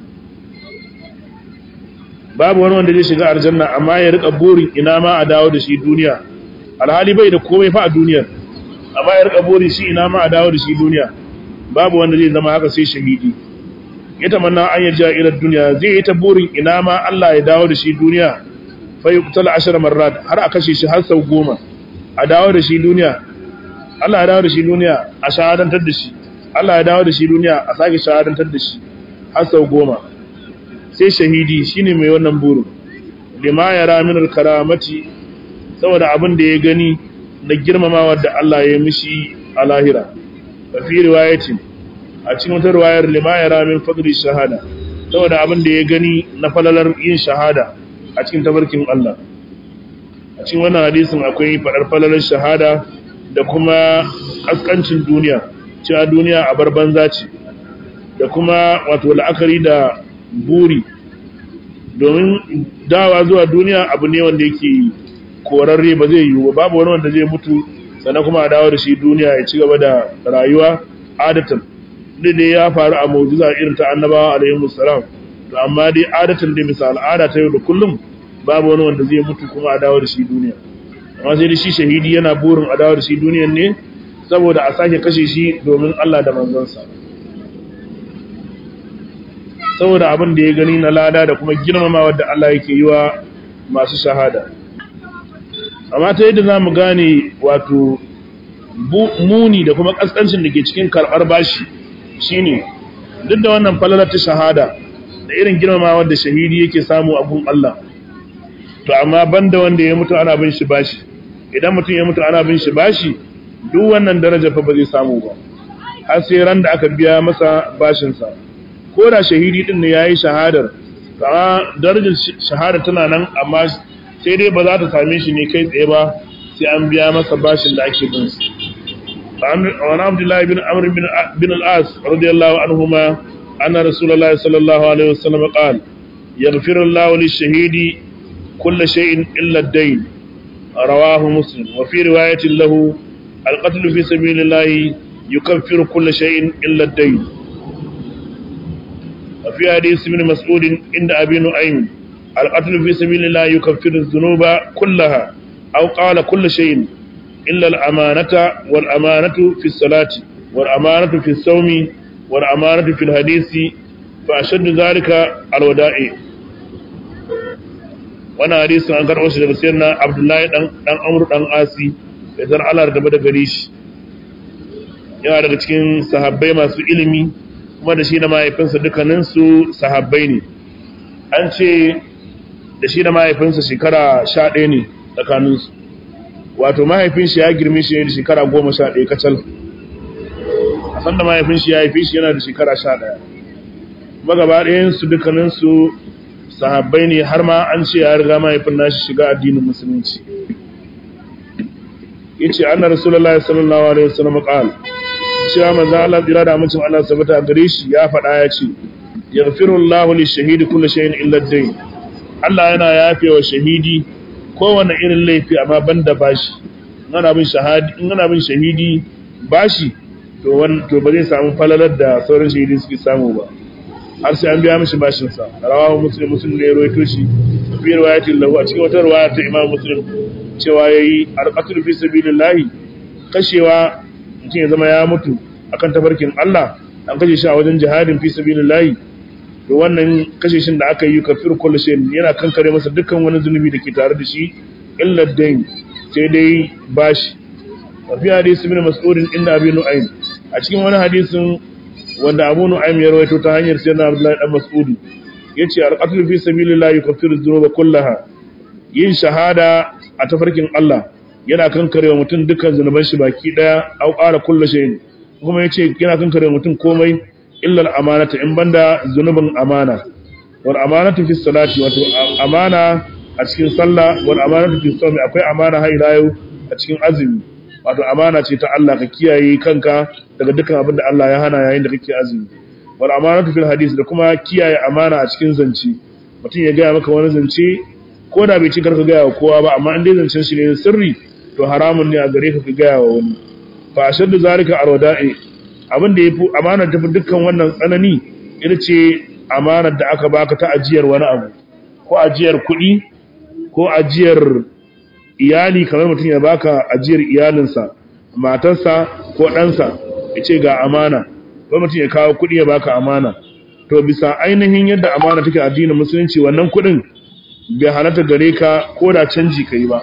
babu wani wanda zai shiga aljanna amma ya rika burin ina ma a dawo da shi duniya alhali bai da komai fa a duniyar amma ya rika burin shi ina ma a dawo da shi duniya babu wanda zai zama haka sai shahidi ya tamanna an yarja ila duniya zai yi ta burin ina ma Allah ya dawo da shi duniya fa yuqtal ashar marrat har a kashe shi har sau goma a dawo da shi duniya Allah ya dawo da shi duniya a shahadantar da shi Allah ya dawo da shi duniya a sake shahadantar da shi har sau goma sai shahidi shine mai wannan burin lima ya ramin karamati saboda abin da ya gani na girmamawa da Allah ya mishi a lahira a fi riwayatin a cikin wata riwayar lima ya ramin fadri shahada saboda abin da ya gani na falalar yin shahada a cikin tabarkin Allah a cikin wannan hadisin akwai faɗar falalar shahada da kuma kaskancin duniya cewa duniya a bar banza ce da kuma wato la'akari da buri domin dawa zuwa duniya abu ne wanda yake korarre ba zai yiwu babu wani wanda zai mutu sannan kuma a dawo da shi duniya ya ci gaba da rayuwa adatan duk da ya faru a mu'jiza irin ta annabawa alaihi salam to amma dai adatan da misal al'ada ta yau da kullum babu wani wanda zai mutu kuma a dawo da shi duniya amma sai da shi shahidi yana burin a dawo da shi duniyan ne saboda a sake kashe shi domin Allah da manzansa saboda abin da ya gani na lada da kuma girmamawa da Allah yake yi wa masu shahada amma ta yadda za mu gane wato muni da kuma ƙasƙancin da ke cikin karɓar bashi shine duk da wannan falalar ta shahada da irin girmamawa da shahidi yake samu a gun Allah to amma banda wanda ya mutu ana bin shi bashi idan mutum ya mutu ana bin shi bashi duk wannan daraja fa ba zai samu ba har sai ran da aka biya masa bashinsa ko da shahidi din ne yayi shahadar amma darajar shahada tana nan amma sai dai ba za ta same shi ne kai tsaye ba sai an biya masa bashin da ake bin sa وعن عبد الله بن عمرو بن بن العاص رضي الله عنهما أن رسول الله صلى الله عليه وسلم قال يغفر الله للشهيد كل شيء إلا الدين رواه مسلم وفي رواية له القتل في سبيل الله يكفر كل شيء إلا الدين وفي حديث ابن مسعود عند أبي نعيم القتل في سبيل الله يكفر الذنوب كلها أو قال كل شيء إلا الأمانة والأمانة في الصلاة والأمانة في الصوم والأمانة في الحديث فأشد ذلك الودائع وانا حديث عن كرؤوس لغسيرنا عبد الله دان أمر دان آسي idan Allah da gaba da gare shi yana daga cikin sahabbai masu ilimi kuma da shi da mahaifinsa dukkaninsu sahabbai ne an ce da shi da mahaifinsa shekara sha ɗaya ne tsakaninsu wato mahaifin shi ya girme shi da shekara goma sha ɗaya kacal a sanda mahaifin shi ya haifi shi yana da shekara sha ɗaya magaba ɗayansu dukkaninsu sahabbai ne har ma an ce ya riga mahaifin nashi shiga addinin musulunci yace anna rasulullahi sallallahu alaihi wasallam qal cewa manzo Allah tsira da mutum Allah sabata gare shi ya faɗa ya ce yaghfiru Allahu lish-shahidi kulli shay'in illa ad-dayn Allah yana yafewa shahidi kowane irin laifi amma banda bashi in ana bin shahidi in ana bin shahidi bashi to wan to ba zai samu falalar da sauran shahidi suke samu ba har sai an biya mishi bashin sa rawahu muslim muslim ne rawaito shi fi riwayatin lahu a cikin wata riwaya ta imam muslim cewa yayi arqatul fi sabilillahi kashewa mutum ya zama ya mutu akan tafarkin Allah an kashe shi a wajen jihadin fi sabilillahi to wannan kashe shin da aka yi kafir kullu shay yana kankare masa dukkan wani zunubi da ke tare da shi illa dain sai dai bashi wa fi hadisi ibn mas'ud inda abi nu'aym a cikin wani hadisin wanda abu nu'aym ya rawaito ta hanyar sayyidina abdullahi dan mas'ud yace al-qatl fi sabilillahi yukaffiru dhunuba kullaha yin shahada a tafarkin Allah yana kankarewa mutum dukkan zunuban shi baki daya au qala kullu shay'in kuma yace yana kankarewa mutum komai illa al-amanata in banda zunubin amana wal amanatu fi salati wato amana a cikin sallah wal amanatu fi sawmi akwai amana har ila yau a cikin azumi wato amana ce ta Allah ka kiyaye kanka daga dukkan abin da Allah ya hana yayin da kake azumi wal amanatu fil hadith da kuma kiyaye amana a cikin zance mutum ya gaya maka wani zance ko da bai ci karka gaya wa kowa ba amma in dai zancen shi ne sirri to haramun ne a gare ka ka gaya wa wani fa ashaddu zalika arwada'i abin da yafi amana ta dukkan wannan tsanani ita ce amanar da aka baka ta ajiyar wani abu ko ajiyar kuɗi ko ajiyar iyali kamar mutum ya baka ajiyar iyalinsa matarsa ko ɗansa ya ce ga amana ko mutum ya kawo kuɗi ya baka amana to bisa ainihin yadda amana take addinin musulunci wannan kuɗin bai halatta gare ka ko da canji ka yi ba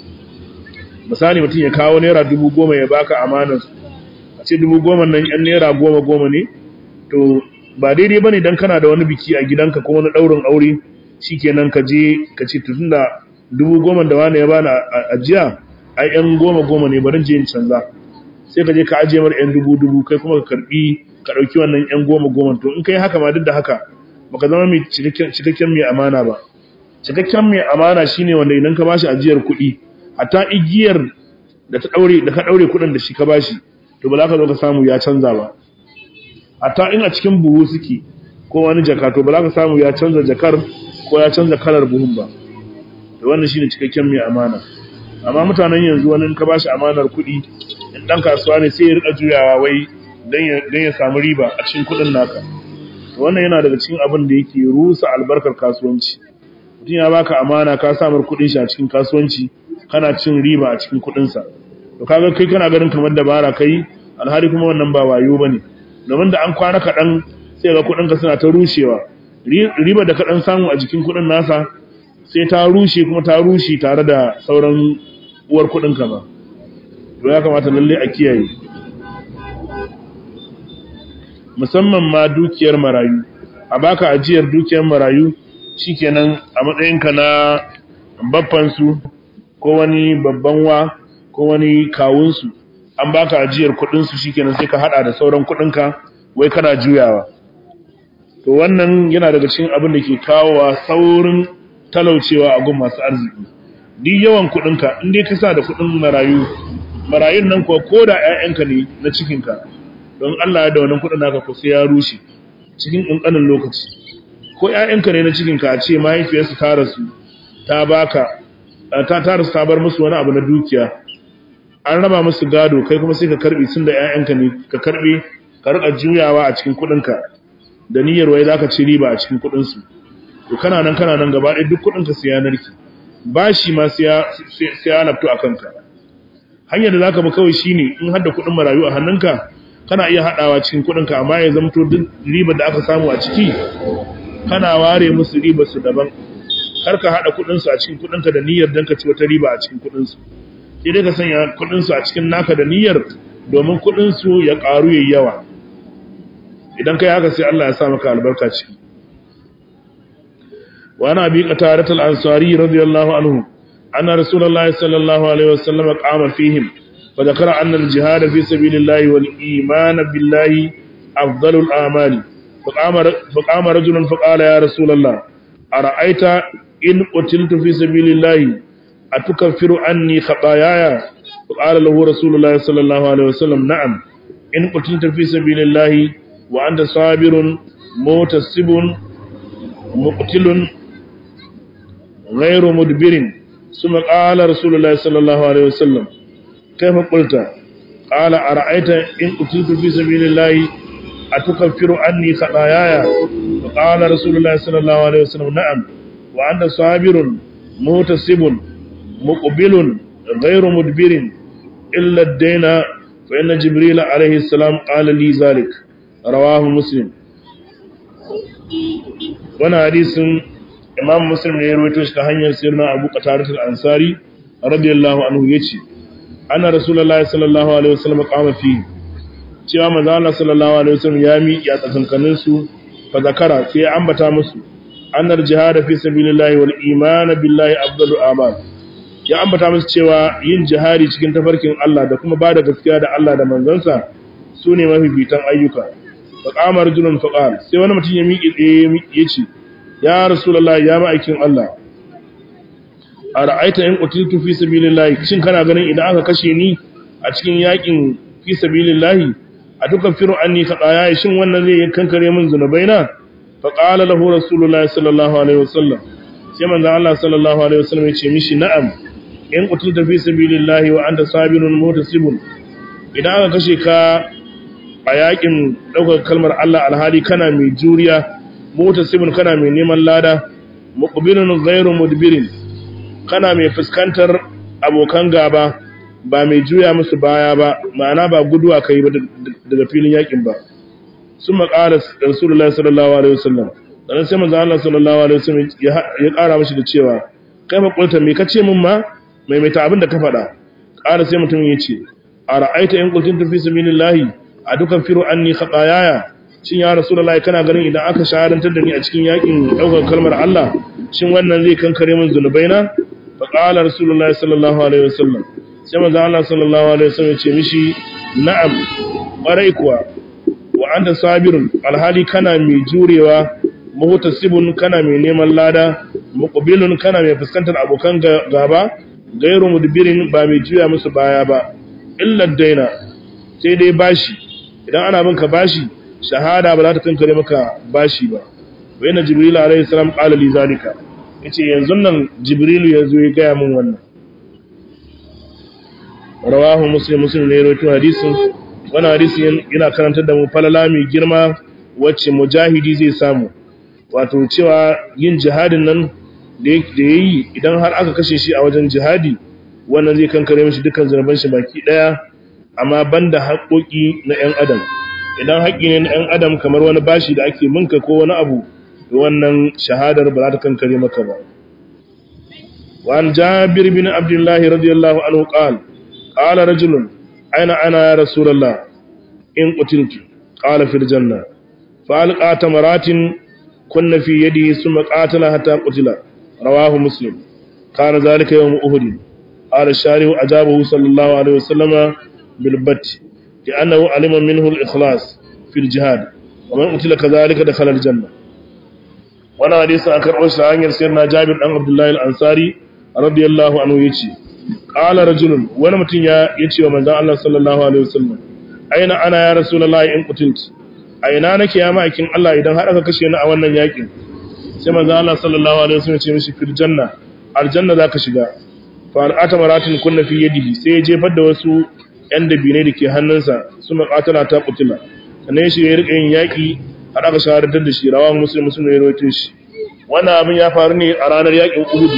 misali mutum ya kawo naira dubu goma ya baka amanar a ce dubu goma nan yan naira goma goma ne to ba daidai ba ne don kana da wani biki a gidanka ko wani ɗaurin aure shi kenan ka je ka ce tun da dubu goma da wani ya bani ajiya ai yan goma goma ne bari je in canza sai ka je ka ajiye mar yan dubu dubu kai kuma ka karbi ka dauki wannan yan goma goma to in kai haka ma duk da haka baka zama mai cikakken mai amana ba cikakken mai amana shine wanda idan ka bashi ajiyar kuɗi hatta igiyar da ta daure da ka daure kuɗin da shi ka bashi to ba za ka zo ka samu ya canza ba hatta in a cikin buhu suke ko wani jaka to ba za ka samu ya canza jakar ko ya canza kalar buhun ba da wannan shine cikakken mai amana amma mutanen yanzu wani in ka bashi amanar kuɗi in dan kasuwa ne sai ya rika juyawa wai dan ya dan ya samu riba a cikin kuɗin naka to wannan yana daga cikin abin da yake rusa albarkar kasuwanci mutum ya baka amana ka samar kuɗin shi a cikin kasuwanci kana cin riba a cikin kuɗin sa to kaga kai kana ganin kamar dabara kai alhali kuma wannan ba wayo bane domin da an kwana kaɗan sai ga kuɗin ka suna ta rushewa riba da kaɗan samu a jikin kuɗin nasa sai ta rushe kuma ta rushe tare da sauran uwar kudinka ba to ya kamata lalle a kiyaye musamman ma dukiyar marayu a baka ajiyar dukiyar marayu shikenan a matsayinka na babbansu ko wani babban wa ko wani kawunsu an baka ajiyar kudinsu shikenan sai ka hada da sauran kudinka wai kana juyawa to wannan yana daga cikin abin da ke kawowa saurin talaucewa a gun masu arziki duk yawan kudinka in dai ka sa da kudin marayu marayun nan ko ko da ƴaƴanka ne na cikinka don Allah da wannan kudin naka ko sai ya rushe cikin ƙanƙanin lokaci ko ƴaƴanka ne na cikinka a ce mahaifiyarsu ta rasu ta baka ta ta rasu ta bar musu wani abu na dukiya an raba musu gado kai kuma sai ka karbi sun da ƴaƴanka ne ka karbe ka rika juyawa a cikin kudinka da niyyar wai zaka ci riba a cikin kudin su to kana nan kana nan gaba ɗaya duk kuɗin ka siya narki bashi ma siya siya lafto a kanka hanyar da zaka bi kawai shine in har da kuɗin marayu a hannunka kana iya haɗawa cikin kuɗin ka amma ya zamto duk ribar da aka samu a ciki kana ware musu ribar su daban kar ka haɗa kuɗin su a cikin kuɗin ka da niyyar dan ka ci wata riba a cikin kuɗin su sai dai ka sanya kuɗin su a cikin naka da niyyar domin kuɗin su ya ƙaru yayi yawa idan kai haka sai Allah ya sa maka albarka ciki وعن أبي قتادة الأنصاري رضي الله عنه أن رسول الله صلى الله عليه وسلم قام فيهم فذكر أن الجهاد في سبيل الله والإيمان بالله أفضل الأعمال فقام, فقام رجل فقال يا رسول الله أرأيت إن قتلت في سبيل الله أتكفر عني خطاياي فقال له رسول الله صلى الله عليه وسلم نعم إن قتلت في سبيل الله وأنت صابر متسب مقتل غير مدبر ثم قال رسول الله صلى الله عليه وسلم كيف قلت قال أرأيت إن قتلت في سبيل الله أتكفر عني خطاياي qala rasulullahi sallallahu alaihi wasallam na'am wa anta sabirun mutasibun muqbilun ghayru mudbirin illa ad-dayna fa inna jibril alaihi salam qala li zalik rawahu muslim wannan hadisin imam muslim ne ya rawaito shi ta hanyar sirna abu qatadah al-ansari radiyallahu anhu yace anna rasulullahi sallallahu alaihi wasallam qama fi cewa manzo Allah sallallahu alaihi wasallam ya mi ya tsakankanin su fa zakara sai ya ambata musu annar jihad fi sabilillahi wal iman billahi afdalu amal ya ambata musu cewa yin jihadi cikin tafarkin Allah da kuma bada gaskiya da Allah da manzansa sune mafifitan ayyuka fa qama rajulun fa qala sai wani mutum ya miƙe tsaye ya ce ya rasulullahi ya ma'aikin Allah a ra'aita in qutiltu fi sabilillahi shin kana ganin idan aka kashe ni a cikin yakin fi sabilillahi a dukan firu anni qadaya shin wannan zai kankare min zunubaina fa qala lahu rasulullahi sallallahu alaihi wasallam sai manzo Allah sallallahu alaihi wasallam ya ce mishi na'am in qutiltu fi sabilillahi wa anta sabirun mutasibun idan aka kashe ka a yakin daukar kalmar Allah alhali kana mai juriya mutasibun kana mai neman lada muqbilun ghairu mudbirin kana mai fuskantar abokan gaba ba mai juya musu baya ba ma'ana ba guduwa kai ba daga filin yakin ba sun maƙara rasulullah sallallahu alaihi wasallam sannan sai manzo Allah sallallahu alaihi wasallam ya ƙara mashi da cewa kai fa kulta me kace min ma mai mai ta abin da ka faɗa ƙara sai mutum ya ce a ra'aita in qultu fi sabilillahi a dukan firu anni khatayaya shin ya rasulullahi kana ganin idan aka shahadantar da ni a cikin yakin daukar kalmar Allah shin wannan zai kankare min zunubaina fa qala rasulullahi sallallahu alaihi wasallam sai manzo Allah sallallahu alaihi wasallam ce mishi na'am ƙwarai kuwa wa anta sabirun alhali kana mai jurewa muhtasibun kana mai neman lada muqbilun kana mai fuskantar abokan gaba gairu mudbirin ba mai juya musu baya ba illa daina sai dai bashi idan ana binka bashi shahada ba za ta kankare maka bashi ba wa yana jibril alaihi salam qala li zalika yace yanzu nan jibrilu yazo ya gaya min wannan rawahu muslim muslim ne rawaito hadisin wannan hadisin yana karantar da mu falala mai girma wacce mujahidi zai samu wato cewa yin jihadin nan da yayi idan har aka kashe shi a wajen jihadi wannan zai kankare mishi dukkan zanuban shi baki daya amma banda haƙoƙi na ƴan adam idan haƙi ne na ƴan adam kamar wani bashi da ake minka ko wani abu wannan shahadar ba za ta kankare maka ba وعن جابر بن عبد الله رضي الله عنه قال قال رجل أين أنا يا رسول الله إن قتلت قال في الجنة فألقى تمرات كن في يده ثم قاتل حتى قتل رواه مسلم كان ذلك يوم أهد قال الشارع أجابه صلى الله عليه وسلم بالبت لأنه علم منه الإخلاص في الجهاد ومن قتل كذلك دخل الجنة وانا حديث أكر أشعر سيدنا جابر بن عبد الله الأنصاري radiyallahu anhu yace qala rajulun wani mutum ya yace wa manzon Allah sallallahu alaihi wasallam aina ana ya rasulullahi in qutilt aina nake ya ma'aikin Allah idan har aka kashe ni a wannan yakin sai manzon Allah sallallahu alaihi wasallam ya ce mishi fil janna aljanna zaka shiga fa al'ata maratin kunna fi yadihi sai ya jefar da wasu yan dabine da ke hannunsa su maqatala ta qutila sannan shi ya rika yin yaki har aka shahadantar da shi rawan muslim muslim ya rawaito shi wannan abin ya faru ne a ranar yakin Uhud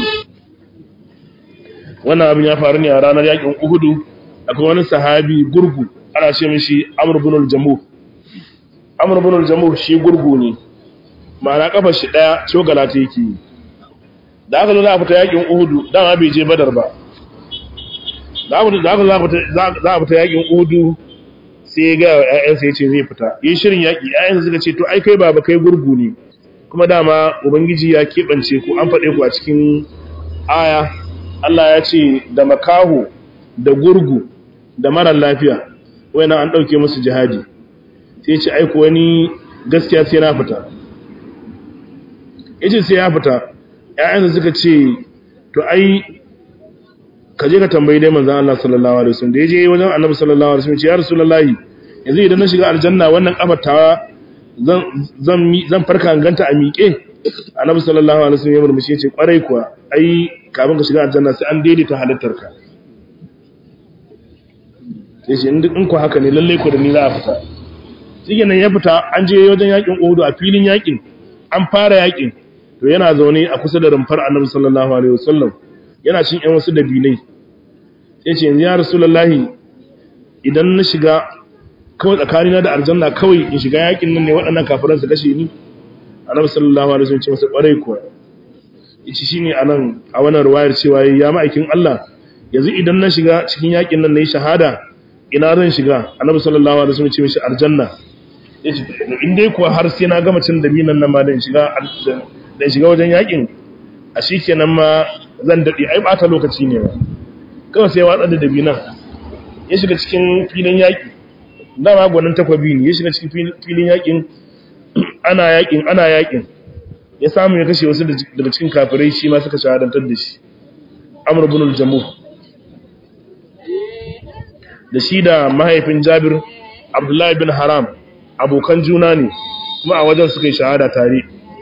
wannan abin ya faru ne a ranar yakin Uhudu akwai wani sahabi gurgu ana ce mishi Amr ibn al-Jamuh Amr ibn al-Jamuh shi gurgu ne ma'ana kafar shi daya cogala ta yake da aka zo za a fita yakin Uhudu dama bai je Badar ba da aka za a fita yakin Uhudu sai ya ga ƴaƴansa yace zai fita yi shirin yaki ƴaƴansa suka ce to ai kai baba kai gurgu ne kuma dama ubangiji ya keɓance ku an faɗe ku a cikin aya Allah ya ce da makaho da gurgu da marar lafiya wani an ɗauke musu jihadi sai ce aiko wani gaskiya sai na fita yace sai ya fita ƴaƴansa suka ce to ai ka je ka tambayi dai manzon Allah sallallahu alaihi wasallam da yaje wajen Annabi sallallahu alaihi wasallam ce ya Rasulullahi yanzu idan na shiga aljanna wannan kafar tawa zan zan zan farka ganta a miƙe Annabi sallallahu alaihi wasallam ya murmushi yace kwarai kuwa ai kafin ka shiga aljanna sai an daidaita halittarka sai shi in ku haka ne lalle ku da ni za a fita shi nan ya fita an je wajen yakin Uhud a filin yakin an fara yakin to yana zaune a kusa da rumfar annabi sallallahu alaihi wasallam yana cin yan wasu dabinai sai ce yanzu ya rasulullahi idan na shiga kawai tsakanina da aljanna kawai in shiga yakin nan ne waɗannan kafiran su kashe ni annabi sallallahu alaihi wasallam ce masa kwarai kuwa yace shine anan a wannan ruwayar cewa ya ma'aikin Allah yanzu idan na shiga cikin yakin nan nayi shahada ina zan shiga annabi sallallahu alaihi wasallam ce mishi aljanna yace in dai kuwa har sai na gama cin dabinan nan ma dan shiga dan shiga wajen yakin a shikenan ma zan dade ai bata lokaci ne ba kawai sai watsa da dabinan ya shiga cikin filin yaki dama gwanin takwabi ne ya shiga cikin filin yakin ana yakin ana yakin ya samu ya kashe wasu daga cikin kafirai shi ma suka shahadantar da shi amr ibn al-jamuh da shi da mahaifin jabir abdullahi bin haram abokan juna ne kuma a wajen suka yi shahada tare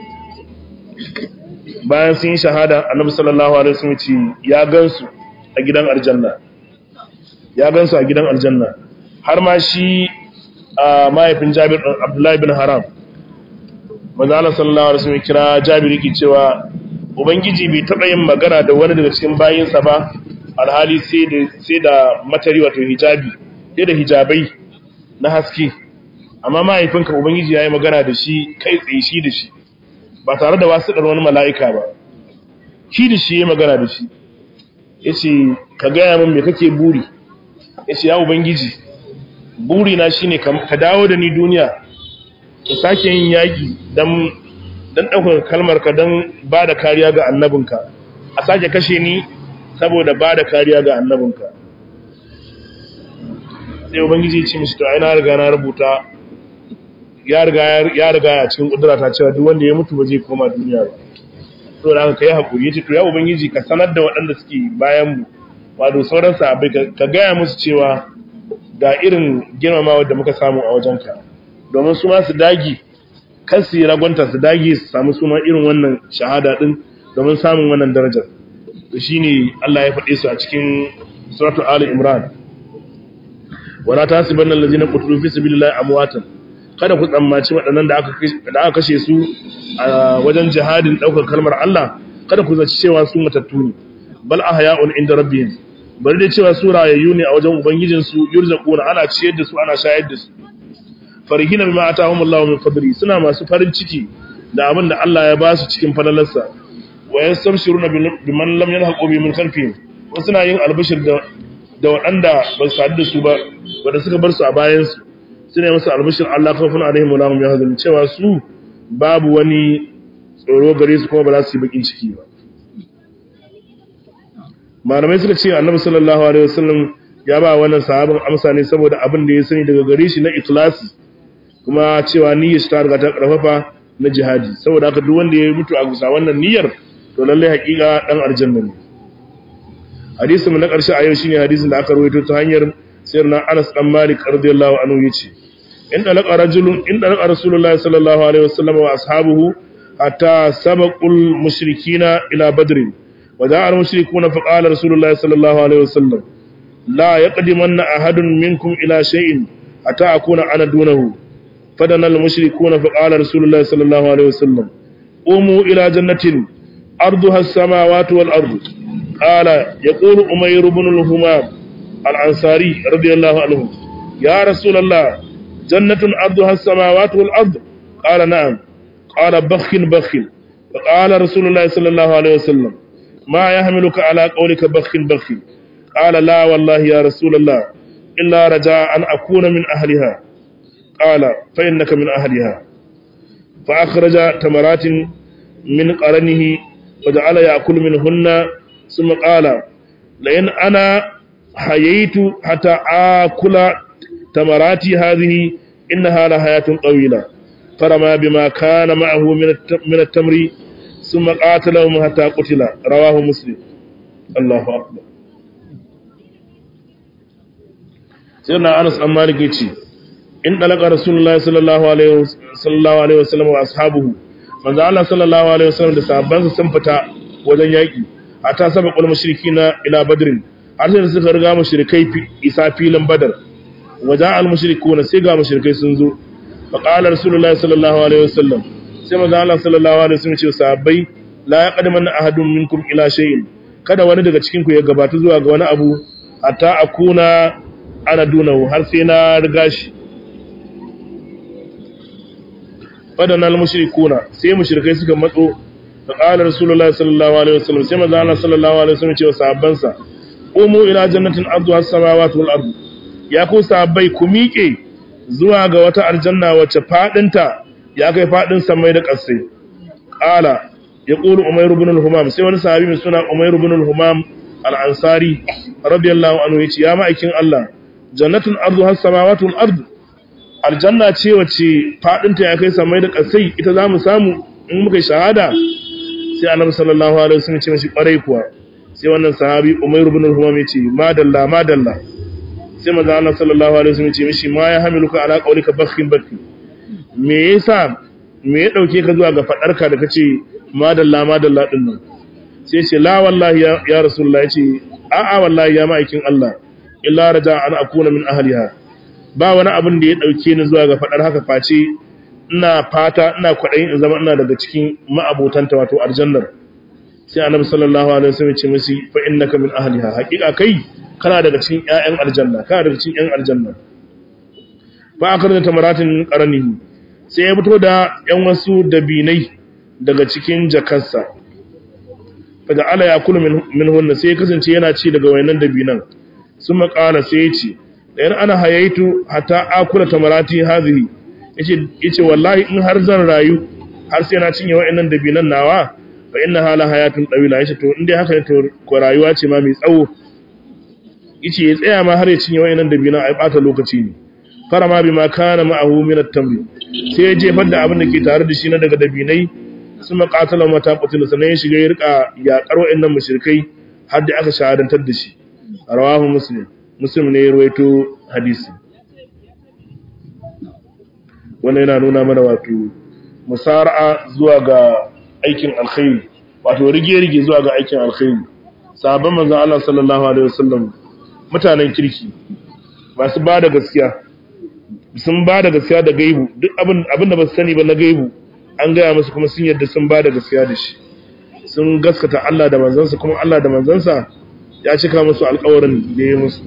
bayan sun yi shahada annabi sallallahu alaihi wasallam ce ya gansu a gidan aljanna ya gansu a gidan aljanna har ma shi a mahaifin jabir abdullahi bin haram manzo Allah sallallahu alaihi wasallam kira jabir yake cewa ubangiji bai taba yin magana da wani daga cikin bayinsa ba alhali sai da sai da matari wato hijabi sai da hijabai na haske amma mahaifinka ubangiji yayi magana da shi kai tsaye shi da shi ba tare da wasu dar wani mala'ika ba shi da shi yayi magana da shi yace ka gaya min me kake buri yace ya ubangiji buri na shine ka dawo da ni duniya ka sake yin yaki dan dan daukar kalmar ka dan bada kariya ga annabinka a sake kashe ni saboda bada kariya ga annabinka sai ubangiji ya ce mishi to ai na riga na rubuta ya riga ya riga ya cikin kudura ta cewa duk wanda ya mutu ba zai koma duniya ba to da haka kai hakuri yace to ya ubangiji ka sanar da waɗanda suke bayan mu wato sauran sahabbai ka gaya musu cewa ga irin girmamawa da muka samu a wajenka domin su ma su dagi kan su yi ragwanta su dagi su samu su ma irin wannan shahada din domin samun wannan darajar to shine Allah ya faɗe su a cikin suratul ali imran wala tasibanna allazina qutilu fi sabilillahi amwatan kada ku tsammaci waɗannan da aka da aka kashe su a wajen jihadin daukar kalmar Allah kada ku zaci cewa su matattu ne bal ahya'un inda rabbihim bari da cewa su rayayyu ne a wajen ubangijin su yurzaquna ana ciyar da su ana shayar da su farihina bima atahum Allahu min fadli suna masu farin ciki da abin da Allah ya ba su cikin falalarsa wa yastabshiruna biman lam yalhaqu bi min khalfihim wasu suna yin albashir da da waɗanda ba su sadu da su ba wanda suka bar su a bayan su suna yi musu albashir Allah kafin alaihim wa lahum yahzanun cewa su babu wani tsoro gare su kuma ba za su yi bakin ciki ba malamai suka ce annabi sallallahu alaihi wasallam ya ba wannan sahabin amsa ne saboda abin da ya sani daga gare shi na ikhlasi kuma cewa niyyar shi ta riga ta karfafa na jihadi saboda haka duk wanda ya mutu a gusa wannan niyyar to lalle hakika dan aljanna ne hadisin mu na karshe a yau shine hadisin da aka rawaito ta hanyar sirna Anas dan Malik radiyallahu anhu yace in dalaka rajulun in dalaka rasulullahi sallallahu alaihi wasallam wa ashabuhu hatta sabaqul mushrikina ila badrin وجاء المشركون فقال رسول الله صلى الله عليه وسلم لا يقدمن أحد منكم إلى شيء حتى أكون أنا دونه فدنا المشركون فقال رسول الله صلى الله عليه وسلم قوموا إلى جنة أرضها السماوات والأرض قال يقول أمير بن الهمام الأنصاري رضي الله عنه يا رسول الله جنة أرضها السماوات والأرض قال نعم قال بخ بخ فقال رسول الله صلى الله عليه وسلم ما يحملك على قولك بخ بخ قال لا والله يا رسول الله إلا رجاء أن أكون من أهلها قال فإنك من أهلها فأخرج تمرات من قرنه وجعل يأكل منهن ثم قال لئن أنا حييت حتى آكل تمراتي هذه إنها لحياة طويلة فرمى بما كان معه من التمر ثم قاتلهم حتى قتل رواه مسلم الله أكبر سيدنا أنس أم مالك يتي إن طلق رسول الله صلى الله عليه صلى الله عليه وسلم وأصحابه من الله صلى الله عليه وسلم da sahabbansa sun fita wajen yaki hatta sabaqul mushrikina ila badrin har sai suka riga mushrikai isa filin badar waja al mushrikuna sai ga mushrikai sun zo fa qala rasulullahi sallallahu alaihi wasallam sai manzo Allah sallallahu alaihi wasallam ce sahabbai la yaqdamanna ahadun minkum ila shay'in kada wani daga cikin ku ya gabata zuwa ga wani abu hatta akuna ana dunahu har sai na riga shi fadana al-mushrikuna sai mushrikai suka matso fa qala rasulullahi sallallahu alaihi wasallam sai manzo Allah sallallahu alaihi wasallam ce wa sahabbansa umu ila jannatin arduha as-samawati wal ard ya ku sahabbai ku miƙe zuwa ga wata aljanna wacce fadinta ya kai fadin samai da ƙasai qala yaqulu umayr ibn al-humam sai wani sahabi mai suna umayr ibn al-humam al-ansari radiyallahu anhu yace ya ma'aikin Allah jannatun arduha as-samawati wal ard aljanna ce wacce fadinta ya kai samai da ƙasai ita zamu samu in muka shahada sai annabi sallallahu alaihi wasallam ya ce mishi kwarai kuwa sai wannan sahabi Umayr ibn al-Humam yace madalla madalla sai manzo Allah sallallahu alaihi wasallam yace mishi ma ya hamiluka ala qawlika bakhin bakhi me yasa me ya dauke ka zuwa ga fadarka da kace madalla madalla din nan sai yace la wallahi ya, ya rasulullahi yace a a wallahi ya ma'aikin Allah illa raja an akuna min ahliha ba wani abin da ya dauke ni zuwa ga fadar haka face ina fata ina kwadayin in zama ina daga cikin ma'abotanta wato aljannar sai annabi sallallahu alaihi wasallam ce musu fa innaka min ahliha haqiqa kai kana daga cikin ƴaƴan aljanna kana daga cikin ƴan aljanna fa akarna tamaratin qaranihi sai ya fito da ƴan wasu dabinai daga cikin jakarsa fa da ala yakulu min minhunna sai ya kasance yana ci daga wayannan dabinan summa qala sai ya ce dan ana hayaitu hatta akula tamarati hadhihi yace yace wallahi in har zan rayu har sai na cinye wayannan dabinan nawa fa inna hala hayatun dawila yace to indai haka ne to ko rayuwa ce ma mai tsawo yace ya tsaya ma har ya cinye wayannan dabina ai bata lokaci ne fara ma bima kana ma'ahu min at-tamr sai ya jefar da abin da ke tare da shi na daga dabinai su maqatala mata qutila sanan ya shiga ya rika yaƙar wayannan mushrikai har da aka shahadantar da shi rawahu muslim muslim ne ya ruwaito hadisi wannan yana nuna mana wato musara'a zuwa ga aikin alkhairi wato rige-rige zuwa ga aikin alkhairi sahabban manzon Allah sallallahu alaihi wasallam mutanen kirki masu ba da gaskiya sun ba da gaskiya da gaibu duk abin abin da ba su sani ba na gaibu an gaya musu kuma sun yadda sun ba da gaskiya da shi sun gaskata Allah da manzansa kuma Allah da manzansa ya cika musu alƙawarin da ya musu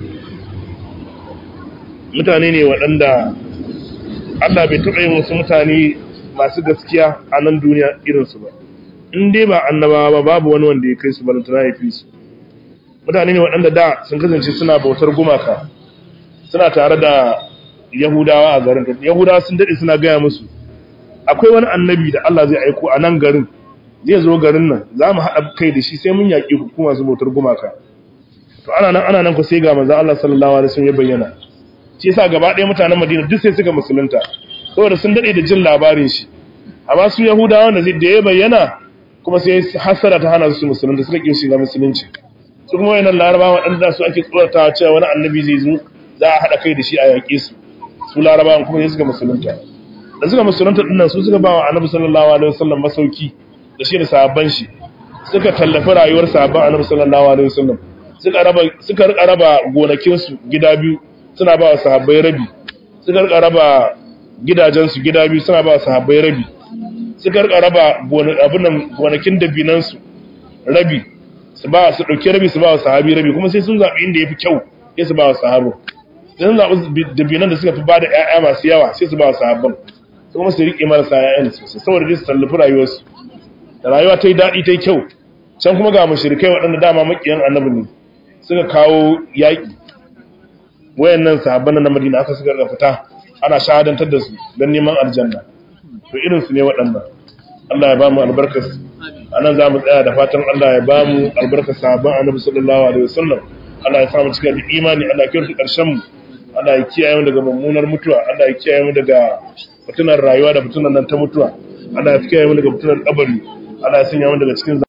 mutane ne waɗanda Allah bai taɓa yin wasu mutane masu gaskiya a nan duniya irinsu ba in dai ba annabawa ba babu wani wanda ya kai su balantana ya fi su mutane ne waɗanda da sun kasance suna bautar gumaka suna tare da yahudawa a garin yahudawa sun daɗe suna gaya musu akwai wani annabi da Allah zai aiko a nan garin zai zo garin nan za mu haɗa kai da shi sai mun yaƙi ku kuma su bautar gumaka to ana nan ana nan ku sai ga manzon Allah sallallahu alaihi wasallam ya bayyana shi yasa gaba ɗaya mutanen Madina duk sai suka musulunta saboda sun daɗe da jin labarin shi amma su yahudawa da zai da ya bayyana kuma sai hasara ta hana su musulunta suka ƙin shiga musulunci su kuma wayannan larabawa waɗanda su ake tsorata cewa wani annabi zai zo za a haɗa kai da shi a yaƙe su su larabawan kuma sai suka musulunta da suka musulunta dinnan su suka bawa annabi sallallahu alaihi wasallam masauki da shi da sahabban shi suka tallafi rayuwar sahabban annabi sallallahu alaihi wasallam suka raba suka rika raba gonakin su gida biyu suna ba wa sahabbai rabi suka rika raba gidajen su gida biyu suna ba wa sahabbai rabi suka rika raba abunan gonakin dabinan su rabi su ba su dauki rabi su ba wa sahabi rabi kuma sai sun zabi inda yafi kyau sai su ba wa sahabo sai sun zabi dabinan da suka fi bada ƴaƴa masu yawa sai su ba wa sahabban kuma su rike marasa ƴaƴan sosai saboda dai su tallafi rayuwarsu da rayuwa ta yi daɗi ta yi kyau can kuma ga mushrikai waɗanda dama makiyan annabi ne suka kawo yaƙi wayannan sahabban na Madina aka suka ga fita ana shahadantar da su don neman aljanna to irin su ne waɗannan Allah ya ba mu albarkas anan za mu tsaya da fatan Allah ya ba mu albarkar sahabban annabi sallallahu alaihi wasallam Allah ya samu cika da imani Allah ya kyautu ƙarshen mu Allah ya kiyaye mu daga mummunar mutuwa Allah ya kiyaye mu daga fitunar rayuwa da fitunar nan ta mutuwa Allah ya kiyaye mu daga fitunar kabari Allah ya sanya mu daga cikin